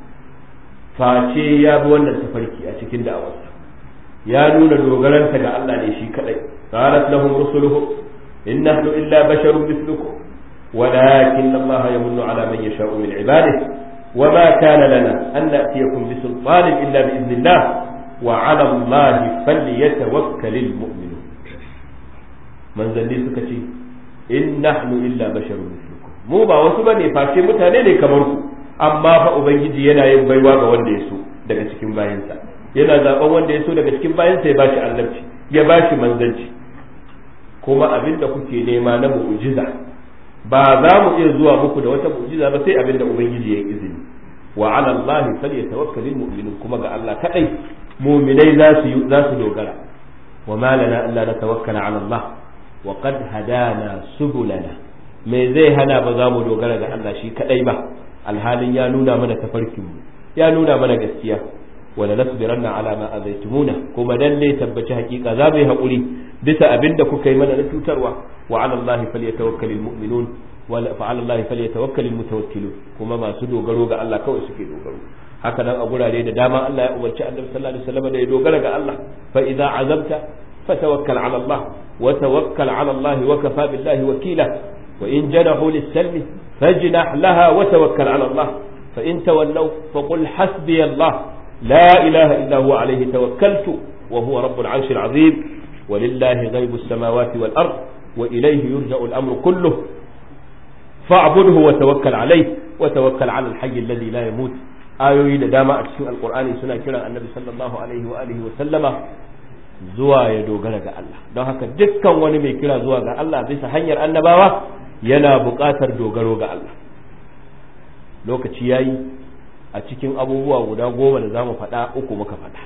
C: face ya bi wannan tafarki a cikin da'awarsa ya nuna dogaranta ga Allah ne shi kadai qalat lahum rusuluhum in nahnu illa basharun mithlukum ولكن الله يمن على من يشاء من عباده وما كان لنا أن نأتيكم بسلطان إلا بإذن الله وعلى الله فليتوكل المؤمنون من ذلك سكتي إن نحن إلا بشر مثلكم mu ba wasu bane face mutane ne kamar ku amma fa ubangiji yana yin baiwa ga wanda ya so daga cikin bayansa yana zaben wanda ya so daga cikin bayansa ya bashi annabci ya bashi manzanci kuma abin da kuke nema na mu'jiza ba za mu iya zuwa muku da wata mu'jiza ba sai abin da ubangiji ya izini wa ala allahi falyatawakkalul mu'minun kuma ga Allah kadai mu'minai za su za su dogara wa ma lana alla natawakkala ala Allah wa qad hadana subulana me zai hana ba za mu dogara ga Allah shi kadai ba alhalin ya nuna mana tafarkin mu ya nuna mana gaskiya wala nasbiranna ala ma azaitumuna kuma lalle tabbaci hakika za mu yi hakuri bisa abinda kuka yi mana na cutarwa wa ala allahi falyatawakkalul mu'minun wa fa ala allahi falyatawakkalul mutawakkilun kuma masu dogaro ga Allah kawai suke dogaro haka nan a gurare da dama Allah ya umarci annabi sallallahu alaihi wasallam da ya dogara ga Allah fa idza azamta fatawakkal ala Allah wa tawakkal ala Allah wa kafa billahi wakila wa in janahu lis-salmi fajnah laha wa tawakkal ala Allah fa in tawallaw faqul hasbi Allah la ilaha illa huwa alayhi tawakkaltu wa huwa rabbul 'arshil 'azim ولله غيب السماوات والأرض وإليه يرجع الأمر كله فاعبده وتوكل عليه وتوكل على الحي الذي لا يموت ayoyi da dama a cikin alkur'ani suna kiran annabi sallallahu alaihi wa alihi wa sallama zuwa ya dogara ga Allah don haka dukkan wani mai kira zuwa ga Allah bisa hanyar annabawa yana buƙatar dogaro ga Allah lokaci yayi a cikin abubuwa guda goma da zamu faɗa uku muka faɗa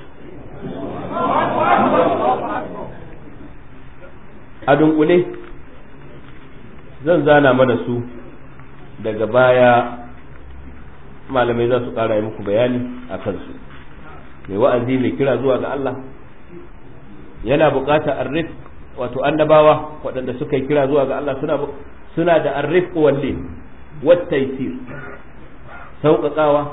C: a dunkule zan zana mana su daga baya malamai za su ƙara yi muku bayani a kansu mai wa'azi mai kira zuwa ga Allah yana buƙatar arrif wato annabawa waɗanda suka yi kira zuwa ga Allah suna suna da arrif walle wattaisir sauƙaƙawa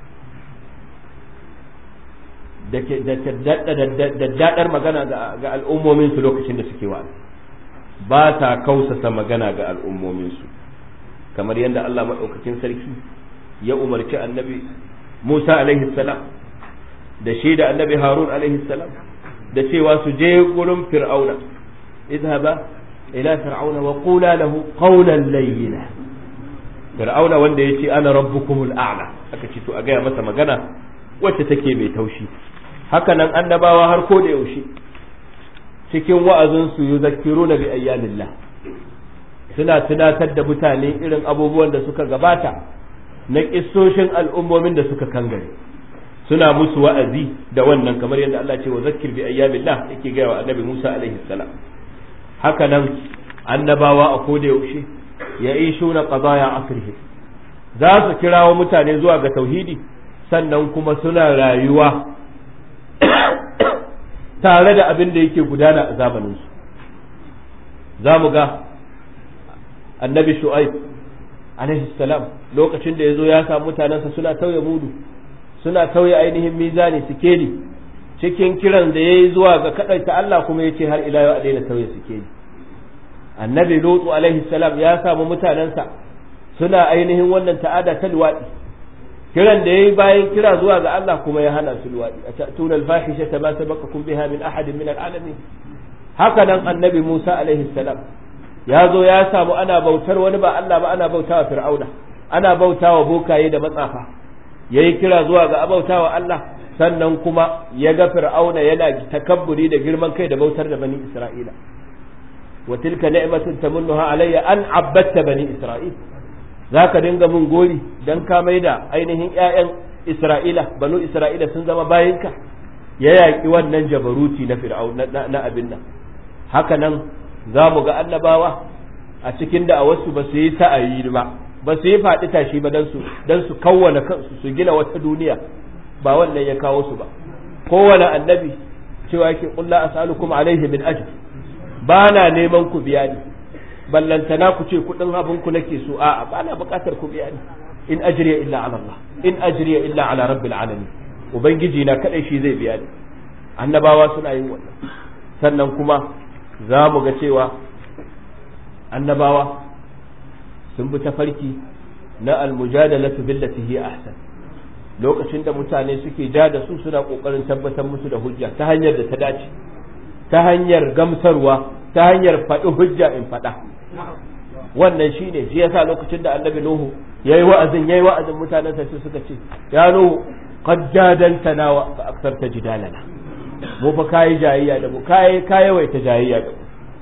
C: da daddadar magana ga al'ummominsu lokacin da suke wa'azi ba ta kausasa magana ga al'ummominsu kamar yadda Allah maɗaukakin sarki ya umarci annabi Musa alaihi salam da shi da annabi Harun alaihi salam da cewa su je gurin Fir'auna idhaba ila fir'auna wa qula lahu qawlan layyina Fir'auna wanda yace ana rabbukumul a'la aka ce to a gaya masa magana wacce take mai taushi haka nan annabawa har ko da yaushe cikin wa'azin su yuzakkiruna bi ayyamillah suna tunatar da mutane irin abubuwan da suka gabata na kissoshin al'ummomin da suka kangare suna musu wa'azi da wannan kamar yadda Allah ce wa zakkir bi ayyamillah yake gaya wa annabi Musa alaihi salam haka nan annabawa a koda yaushe ya ishuna qadaya asrihi za su kirawo mutane zuwa ga tauhidi sannan kuma suna rayuwa tare da abin da yake gudana a zamaninsu za mu ga annabi shu'aib alaihi salam lokacin da ya zo ya samu mutanensa suna tauye mudu suna tauye ainihin mizani sikeli cikin kiran da ya yi zuwa ga kaɗaita Allah kuma ya ce har ila yau a daina tauye sikeli annabi lutu alaihi salam ya samu mutanensa suna ainihin wannan ta'ada ta luwaɗi kiran da ya yi bayan kira zuwa ga Allah kuma ya hana su luwaɗi a ta'tuna al-fahishata ma sabaqakum biha min ahadin min al-alamin haka nan annabi Musa alaihi salam ya zo ya samu ana bautar wani ba Allah ba ana bautawa fir'auna ana bautawa bokaye da matsafa yayi kira zuwa ga abautawa Allah sannan kuma ya ga fir'auna yana takabburi da girman kai da bautar da bani Isra'ila wa tilka ni'matun tamunnuha alayya an abbatta bani Isra'il zaka dinga mun gori dan ka maida ainihin ƴaƴan Isra'ila banu Isra'ila sun zama bayinka ya yaƙi wannan jabaruti na fir'auna na abin nan haka nan za mu ga annabawa a cikin da a wasu ba su yi sa'ayi ba ba su yi faɗi tashi ba don su don su kawwana kansu su gina wata duniya ba wannan ya kawo su ba kowane annabi cewa yake kulla as'alukum alaihi min ajr ba na neman ku biya ni ballantana ku ce kudin abin ku nake so a'a ba na buƙatar ku biya ni in ajriya illa ala Allah in ajriya illa ala rabbil alamin ubangiji na kadai shi zai biya ni annabawa suna yin wannan sannan kuma za mu ga cewa annabawa sun bi tafarki na almujadalatu billati hiya ahsan lokacin da mutane suke ja da su suna kokarin tabbatar musu da hujja ta hanyar da ta dace ta hanyar gamsarwa ta hanyar faɗi hujja in faɗa wannan shine shi yasa lokacin da annabi nuhu yayi wa'azin yayi wa'azin mutanen sa suka ce ya nuhu qad jadaltana wa aktharta jidalana mu fa kayi jayayya da mu kayi kayawaita jayayya da mu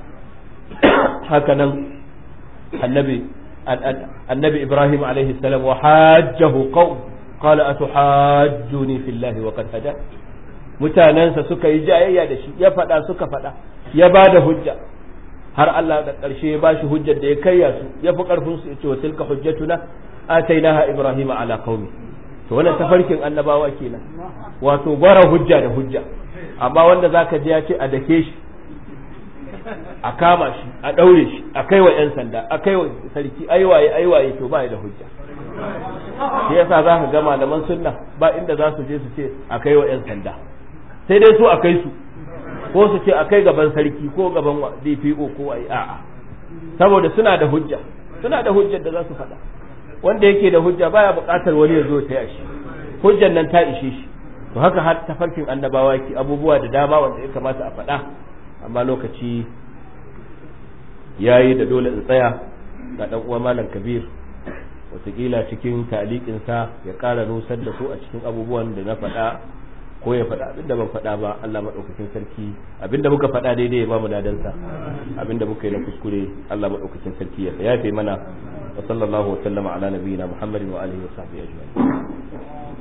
C: haka nan annabi annabi ibrahim alaihi salam wa hajjahu qaum qala atuhajjuni fillahi wa qad hada mutanansa suka yi jayayya da shi ya faɗa suka faɗa ya ba da hujja har Allah da ƙarshe ya bashi hujjar da ya kayya su ya fi ƙarfin su ya ce wa tilka hujjatuna atainaha ibrahim ala qaumi to wannan tafarkin annabawa kenan wato gwara hujja da hujja amma wanda zaka ji ya ce a dake shi a kama shi a ɗaure shi a kai wa 'yan sanda a kai wa sarki aiwaye aiwaye to ba da hujja shi yasa za ka ga malaman sunna ba inda za su je su ce a kai wa 'yan sanda sai dai su a kai su ko su ce a kai gaban sarki ko gaban DPO ko ai a'a saboda suna da hujja suna da hujjar da za su faɗa wanda yake da hujja baya buƙatar wani ya zo ta shi hujjar nan ta ishe shi to haka har tafarkin annabawa ki abubuwa da dama wanda ya kamata a faɗa amma lokaci yayi da dole in tsaya ga dan uwa malam kabir wataƙila cikin taliƙinsa ya ƙara nusar da su a cikin abubuwan da na faɗa ko ya faɗa abin da ban faɗa ba Allah maɗaukakin sarki abin da muka faɗa daidai ya ba mu dadansa abin da muka yi na kuskure Allah maɗaukakin sarki ya yafe mana wa sallallahu wa sallama ala nabiyyina Muhammadin wa alihi wa sahbihi ajma'in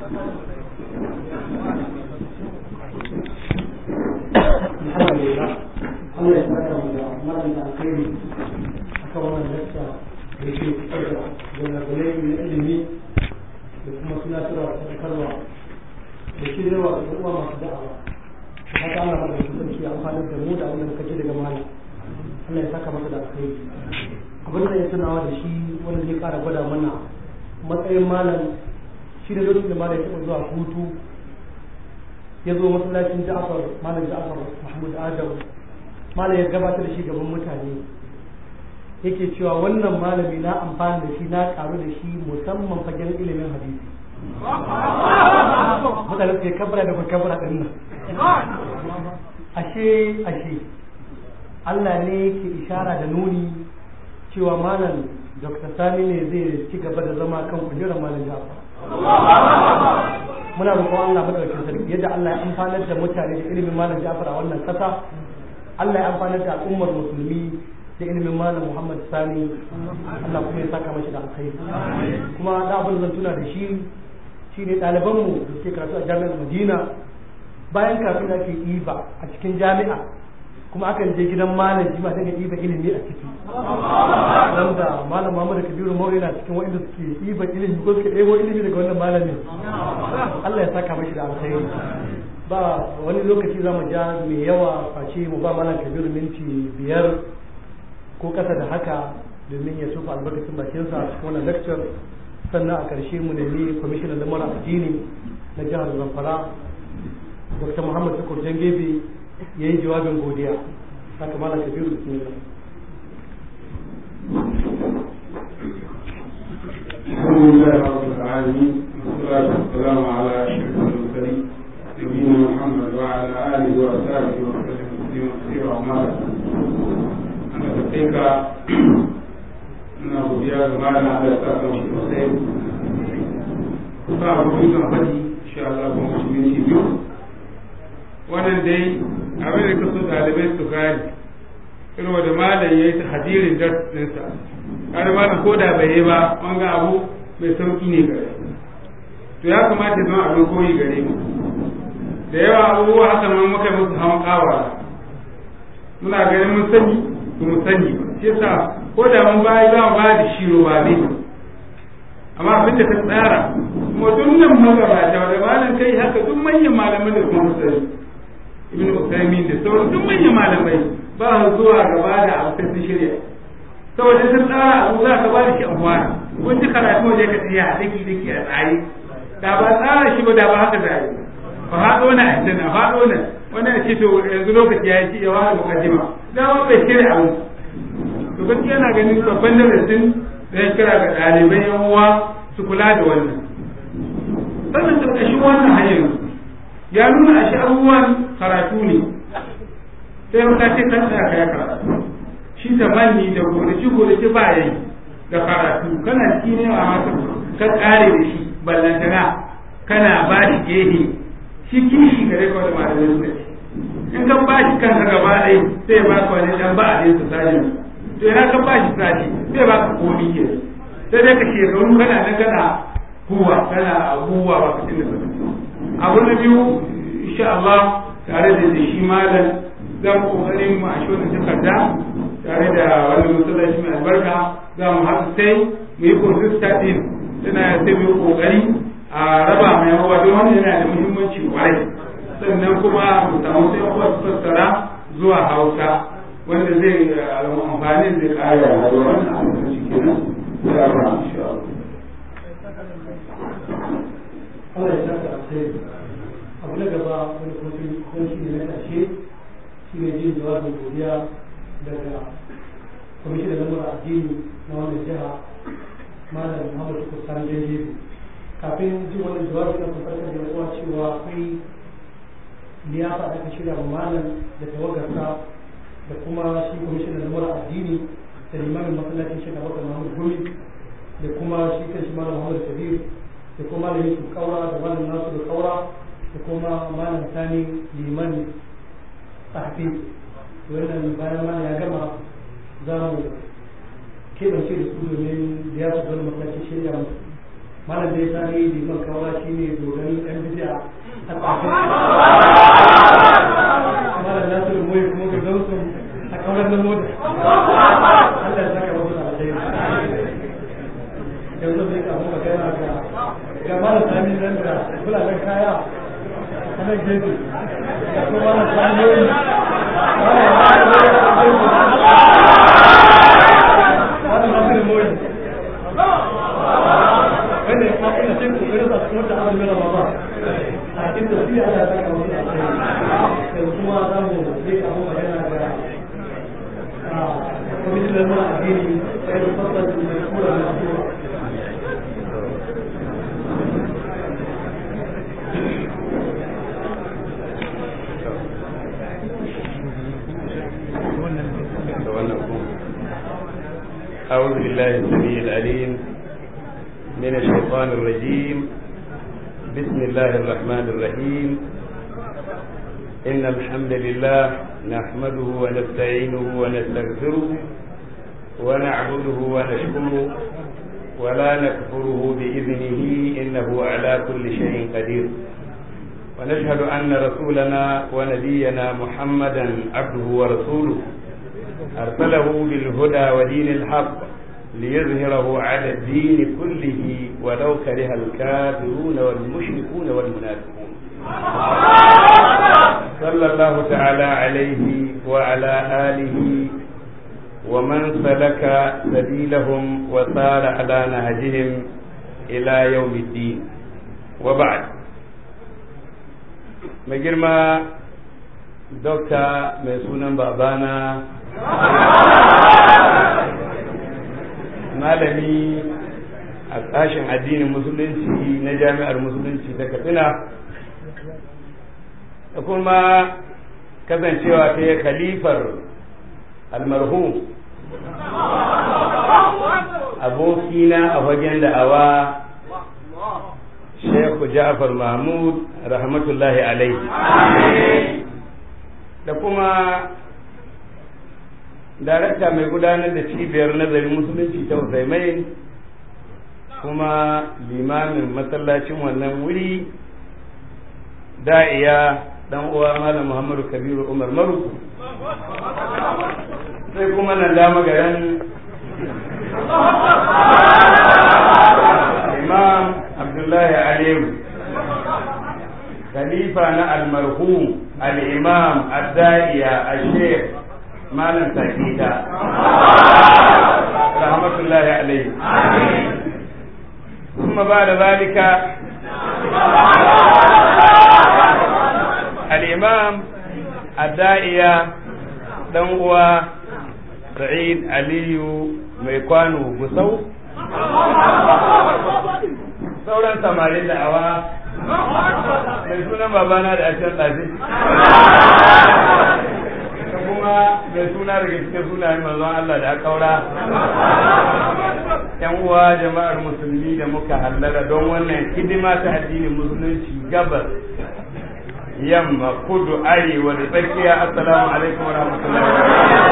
A: alhamdulillah Allah ya saka mu da malam da alkhairi akan wannan lakta da yake fitar da gwanagwanai na ilimi da kuma tunatarwa da karwa da shiryawa da uwa masu da'awa da haka Allah mai kusanci ya amfani da mu da abin da muka ji daga malam Allah ya saka masa da alkhairi abin da ya tunawa da shi wanda zai kara gwada mana matsayin malam shi da lokacin da malam ya taɓa zuwa hutu ya zo masallacin Ja'far malam Ja'far Mahmud Adam malam ya gabatar da shi gaban mutane yake cewa wannan malami na amfani da shi na karu da shi musamman fagen ilimin hadisi mutane suke kabra da kabra din nan ashe ashe Allah ne yake ishara da nuni cewa malam Dr. Sani ne zai ci gaba da zama kan kujerar malam Ja'far muna roƙon Allah madaukakin sarki yadda Allah ya amfanar da mutane da ilimin malam Ja'far a wannan kasa Allah ya amfanar da al'ummar musulmi da ilimin malam Muhammad Sani Allah kuma ya saka mashi da alkhairi kuma da abin zan tuna da shi shine ɗaliban mu da suke karatu a jami'ar Madina bayan kafin da ake iba a cikin jami'a kuma akan je gidan malam shi ma daga iba ilimi a ciki wanda malam Muhammad Kabiru Mauri na cikin wanda suke iba ilimi ko suke ɗebo ilimi daga wannan malamin Allah ya saka mashi da alkhairi ba wani lokaci za mu ja mai yawa face mu ba malam Kabiru minti biyar ko kasa da haka domin ya tufa albarkacin bakinsa a cikin wannan lecture sannan a ƙarshe mu nemi kwamishinan lamar addini na jihar zamfara dr muhammad tukur jangebe ya yi jawabin godiya haka malam kabiru bismillah
D: الحمد لله رب العالمين والصلاة والسلام على أشرف المرسلين نبينا محمد وعلى آله وأصحابه وسلم تسليما كثيرا وما أنا تتيك أنا أبو دياب ما أنا على أساس مش مسلم فأبو دياب فدي إن شاء الله كم مسلمين شيء wannan dai abin da kaso ɗalibai su gane irin wanda malam ya yi ta hadirin darsinsa har malam ko da bai yi ba wanga abu mai sauki ne gare to ya kamata zama abin koyi gare mu da yawa abubuwa haka nan muka musu hawan kawa muna ganin mun sani ba mu sani ba shi yasa ko da mun bayi za mu bayar da shi roba ne amma abin da ta tsara kuma duk nan magabata da malam kai haka duk manyan malaman da kuma sani ibn Usaimin da sauran duk manyan malamai ba zuwa gaba da abu sai sun shirya saboda sun tsara abu za ka ba da shi amfani kun ji karatu waje ka tsaya a daki daki a tsaye da ba tsara shi ba da ba haka za a yi ba haɗo na a na haɗo na wannan ya ce to yanzu lokaci ya yi ya wani mukaddima da ba bai shirya abu to gaskiya na ganin babban darasin da ya kira ga ɗalibai yan uwa su kula da wannan sannan ƙarƙashin wannan hanyar ya nuna a shi abubuwan karatu ne sai maka ce kan tsaya ka ya karatu shi da manni da gonaci gonaci ba ya yi da karatu kana ciki ne a mata ka tsare da shi ballantana kana ba shi gehe shi kishi gare ka wani malamin suka ce in ka ba shi kanka gaba ɗaya sai ba ka wani dan ba a ɗaya su sani to yana ka ba shi sani sai ba ka komi ke sai dai ka shekaru kana nan kana huwa kana huwa ba ka tunda abu na biyu insha Allah tare da shi malam zan kokarin mu a shi wannan takarda tare da wani masallaci mai albarka za mu haɗu sai mu yi consistent din tana sai mu yi kokari a raba mai hawa don wani yana da muhimmanci kwarai sannan kuma mu samu sai kuma su fassara zuwa hausa wanda zai amfani zai kare a wannan abin shi kenan ya ba insha Allah
A: Allah ya saka alheri abu na gaba wani kuma shi ne na ƙarshe shi ne jin jawabin godiya daga kwamishin da lamar addini na wannan jiha malam muhammadu kusan daidai kafin jin wannan jawabin na kusan da yawa cewa akwai liyafa da aka shirya wa malam da tawagarsa da kuma shi kwamishin da lamar addini da limamin masallacin shi da bakar muhammadu gumi da kuma shi kan shi malam muhammadu kabir da kuma malam yusuf kaura da malam nasu da kaura da kuma malam sani liman tahfi wannan bayan malam ya gama za mu keɓance da su domin da ya su zama masallacin shirya musu malam da ya sani liman kaura shi ne dogarin yan bidiya a tsafin malam nasu da moyi kuma ga gausun a kauran na moda Allah ya saka wasu alheri yanzu zai kamu magana ga ga mara sami nan da kulayen kaya a nan gefe da kuma mara sami wani masu moyi wanda ya kafa da cikin kokarin sa cikin wata abin mera ba a cikin tafiya ana saka wasu alheri yanzu kuma za mu zai kamu magana ga kwamitin da mara addini sai da fasar da kura da kura
E: أعوذ بالله السميع العليم من الشيطان الرجيم بسم الله الرحمن الرحيم إن الحمد لله نحمده ونستعينه ونستغفره ونعبده ونشكره ولا نكفره بإذنه إنه على كل شيء قدير ونشهد أن رسولنا ونبينا محمدا عبده ورسوله أرسله بالهدى ودين الحق ليظهره على الدين كله ولو كره الكافرون والمشركون والمنافقون صلى الله تعالى عليه وعلى آله ومن سلك سبيلهم وسار على نهجهم إلى يوم الدين وبعد مجرما dokta mai sunan babana malami a sashen addinin musulunci na jami'ar musulunci ta katsina da kuma kasancewa ta yi khalifar almarhum abokina a fagen da'awa Sheikh Ja'far Mahmud rahmatullahi alaihi da kuma darakta mai gudanar da cibiyar nazarin musulunci ta Usaimain kuma limamin masallacin wannan wuri da'iya dan uwa malam Muhammadu Kabiru Umar Maru sai kuma nan dama garin imam abdullahi aliyu khalifa na almarhum al-imam ad-da'iya al-sheikh malam sakita rahmatullahi alayhi ثم بعد ذلك الإمام الداعية دنوا سعيد علي ميكوانو بسو sauran samarin da'awa mai sunan babana da ashen ɗazi da kuma mai suna daga cikin sunayen manzon Allah da akaura yan uwa jama'ar musulmi da muka hallara don wannan hidima ta addinin musulunci gabas yamma kudu arewa da tsakiya assalamu alaikum wa rahmatullahi wa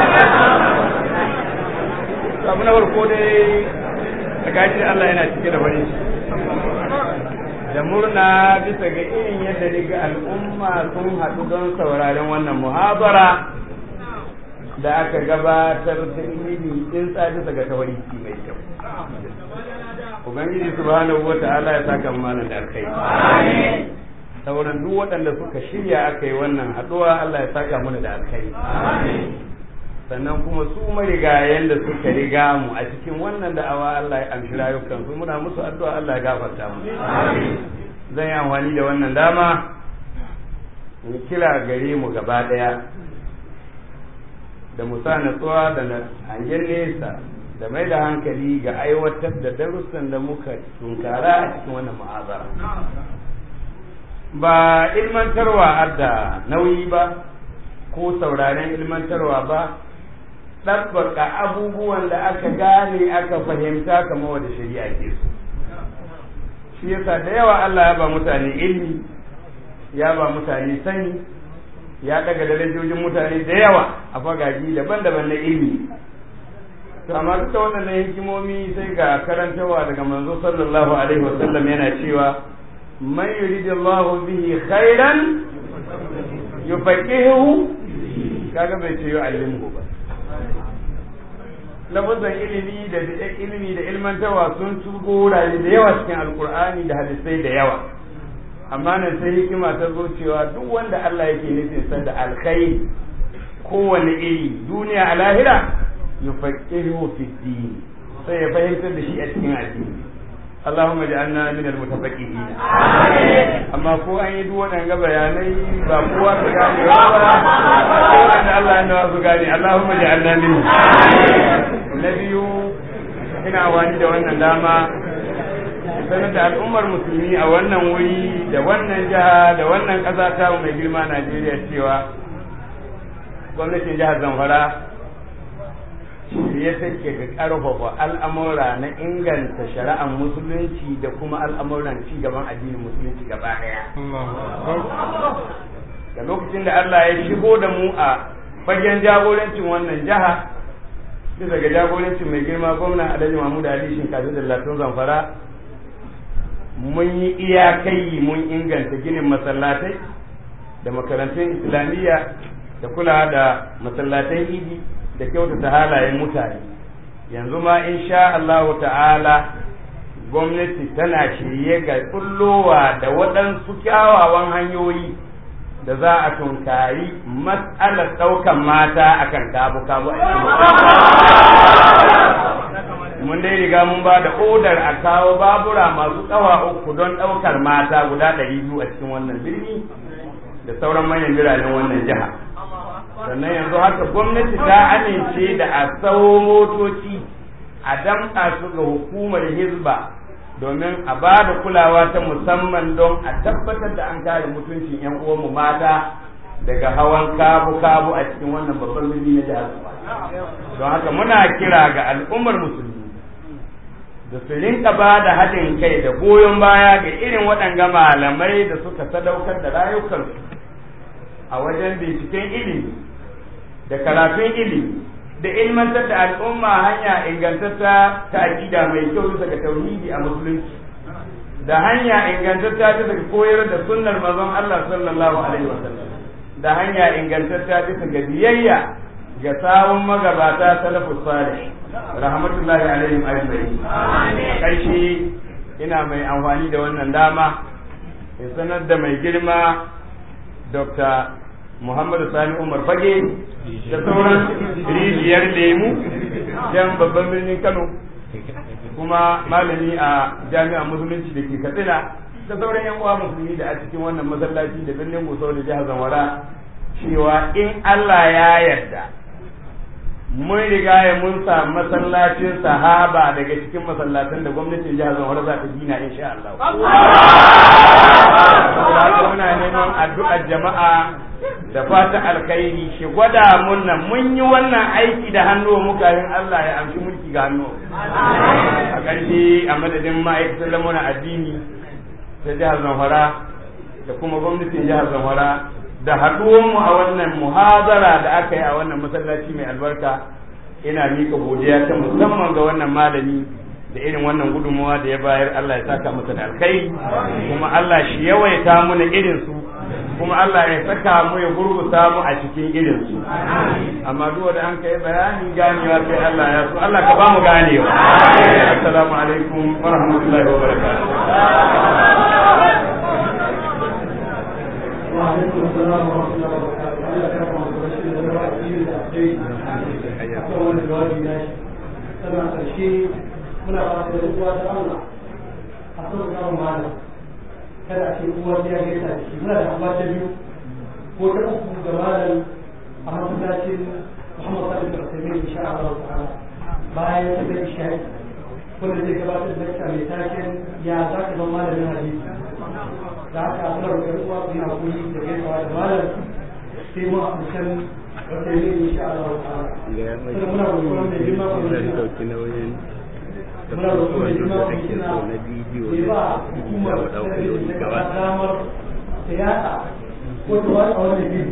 E: barakatuh abu na farko dai a gashi Allah yana cike da farin ciki da murna bisa ga irin yadda daga al'umma sun haɗu don sauraren wannan muhabara da aka gabatar ta ilimi in bisa ga tawariki mai kyau ubangiji subhanahu wata'ala ya saka mana da alkhairi sauran duk waɗanda suka shirya aka yi wannan haɗuwa Allah ya saka mana da alkhairi sannan kuma su marigayen da suka riga mu a cikin wannan da'awa Allah ya amshi rayukan su muna musu addu'a Allah ya gafarta mu zan yi amfani da wannan dama in kira gare mu gaba ɗaya da musa natsuwa da hangen nesa da mai da hankali ga aiwatar da darussan da muka tunkara a cikin wannan ma'azara ba ilmantarwa adda nauyi ba ko sauraren ilmantarwa ba ɗabbaka abubuwan da aka gane aka fahimta kamar wadda shari'a ke so shi yasa da yawa Allah ya ba mutane ilmi ya ba mutane sani ya daga darajojin mutane da yawa a fagaji daban-daban na ilmi to amma duk da wannan hikimomi sai ga karantawa daga manzo sallallahu alaihi wasallam yana cewa man yuridillahu bihi khairan yufaqihuhu kaga bai ce yu'allimuhu ba lafazan ilimi da ilimi da ilmantawa sun turgo wurare da yawa cikin alkur'ani da hadisai da yawa amma nan sai hikima ta zo cewa duk wanda Allah yake nufin sa da alkhairi kowane iri duniya a lahira yufaqihu fi din sai ya fahimtar da shi a cikin addini Allahumma ja'alna min al-mutafaqihin amma ko an yi duk waɗanga bayanai ba kowa su gane ba ko wanda Allah ya nawa su gane Allahumma ja'alna min na biyu ina wani da wannan dama sanar da al'ummar musulmi a wannan wuri da wannan jiha da wannan ƙasa ta mai girma Najeriya cewa gwamnatin jihar Zamfara ya take ga ƙarfafa al'amura na inganta shari'ar musulunci da kuma al'amuran ci gaban addinin musulunci gaba ɗaya. Da lokacin da Allah ya shigo da mu a fagen jagorancin wannan jiha bisa ga jagorancin mai girma gwamna Alhaji Mahmud Ali Shinkafi da Latun Zamfara mun yi iyakai mun inganta ginin masallatai da makarantun islamiyya da kula da masallatan idi da kyautata halayen mutane yanzu ma insha Allah ta'ala gwamnati tana shirye ga kullowa da waɗansu kyawawan hanyoyi da za a tunkari matsalar ɗaukan mata akan kabu-kabu a mun dai riga mun ba da odar a kawo babura masu tsawa uku don ɗaukar mata guda ɗari biyu a cikin wannan birni da sauran manyan biranen wannan jiha sannan yanzu haka gwamnati ta amince da a tsawo motoci a damƙa su ga hukumar hizba domin a ba da kulawa ta musamman don a tabbatar da an kare mutuncin 'yan uwanmu mata daga hawan kabu-kabu a cikin wannan babban birni na jihar don haka muna kira ga al'ummar musulmi da su rinka ba da haɗin kai da goyon baya ga irin waɗanga malamai da suka sadaukar da rayukansu a wajen binciken ilimi da karatun ilimi da ilmantar da al'umma hanya ingantatta ta aƙida mai kyau bisa ga tauhidi a musulunci da hanya ingantatta bisa ga koyar da sunnar manzon Allah sallallahu alaihi wasallam da hanya ingantatta bisa ga biyayya ga sawun magabata salafus salih rahmatullahi alaihim ajma'in karshe ina mai amfani da wannan dama in sanar da mai girma Dr. Muhammadu Sani Umar Fage da sauran rijiyar lemu jan babban birnin Kano kuma malami a jami'ar musulunci da ke Katsina da sauran yan uwa musulmi da a cikin wannan masallaci da birnin Gusau da jihar Zamfara cewa in Allah ya yarda mun riga ya mun sa masallacin sahaba daga cikin masallatan da gwamnatin jihar Zamfara za ta gina insha Allah. Saboda muna neman addu'ar jama'a da fata alkhairi shi gwada mun nan mun yi wannan aiki da hannu muka yin Allah ya amshi mulki ga hannu. A ƙarshe a madadin ma'aikatar lamuna addini ta jihar Zamfara da kuma gwamnatin jihar Zamfara da haɗuwanmu a wannan muhazara da aka yi a wannan masallaci mai albarka ina mika godiya ta musamman ga wannan malami da irin wannan gudunmawa da ya bayar Allah ya saka masa da alkai kuma Allah shi yawaita muna irin su kuma Allah ya saka mu ya gurgusa mu a cikin irin su amma duk da an kai bayani ganewa sai Allah ya so Allah ka ba mu ganewa assalamu alaikum wa rahmatullahi wa barakatuh
A: وعليكم السلام ورحمة الله وبركاته. أنا كرم رشيد الرئيسي للأبديت. أول الجواب ناشي. سمع الشيء من أراد الأخوة الله. أصدق كلام معنا. kada a ce kowa sai ya gaisa da shi muna da amma ta biyu ko ta uku ga malam a masallacin Muhammad Salih bin Uthaymeen insha Allah ta'ala bayan ta da isha wanda zai gabatar da lecture mai taken ya za ka zama malamin hadisi da haka muna roƙar uwa su yi hakuri da gaisawa da malam sai mu a kusan Uthaymeen insha Allah ta'ala sannan muna roƙon mai girma ko mai muna roƙon mai girma ko mai bai ba hukumar talabijin ta kasa damar ta yada ko ta wani a wani biyu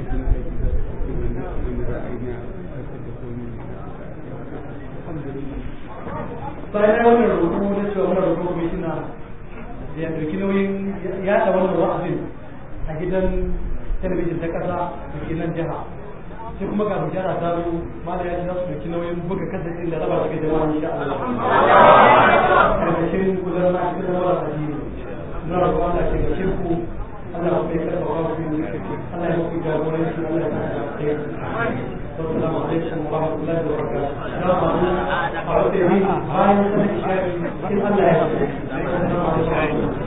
A: bayan wannan rubutu na cewa muna rubutu kwamishina da ya ɗauki nauyin yada wannan wa'azin a gidan talabijin ta kasa da ke nan jiha sai kuma ga bishara ta zo mala ya ce za su ɗauki nauyin buga kasashen da raba shi ga jama'a insha Allah karkashin gudanar na cikin zama da addini na rabu Allah ke ga shirku Allah ya kai karfa wa ku Allah ya ku jagoranci Allah ya kai kai Assalamu alaikum wa rahmatullahi wa barakatuh. Assalamu alaikum. A wata yi bayan sanar shafi in Allah ya kai.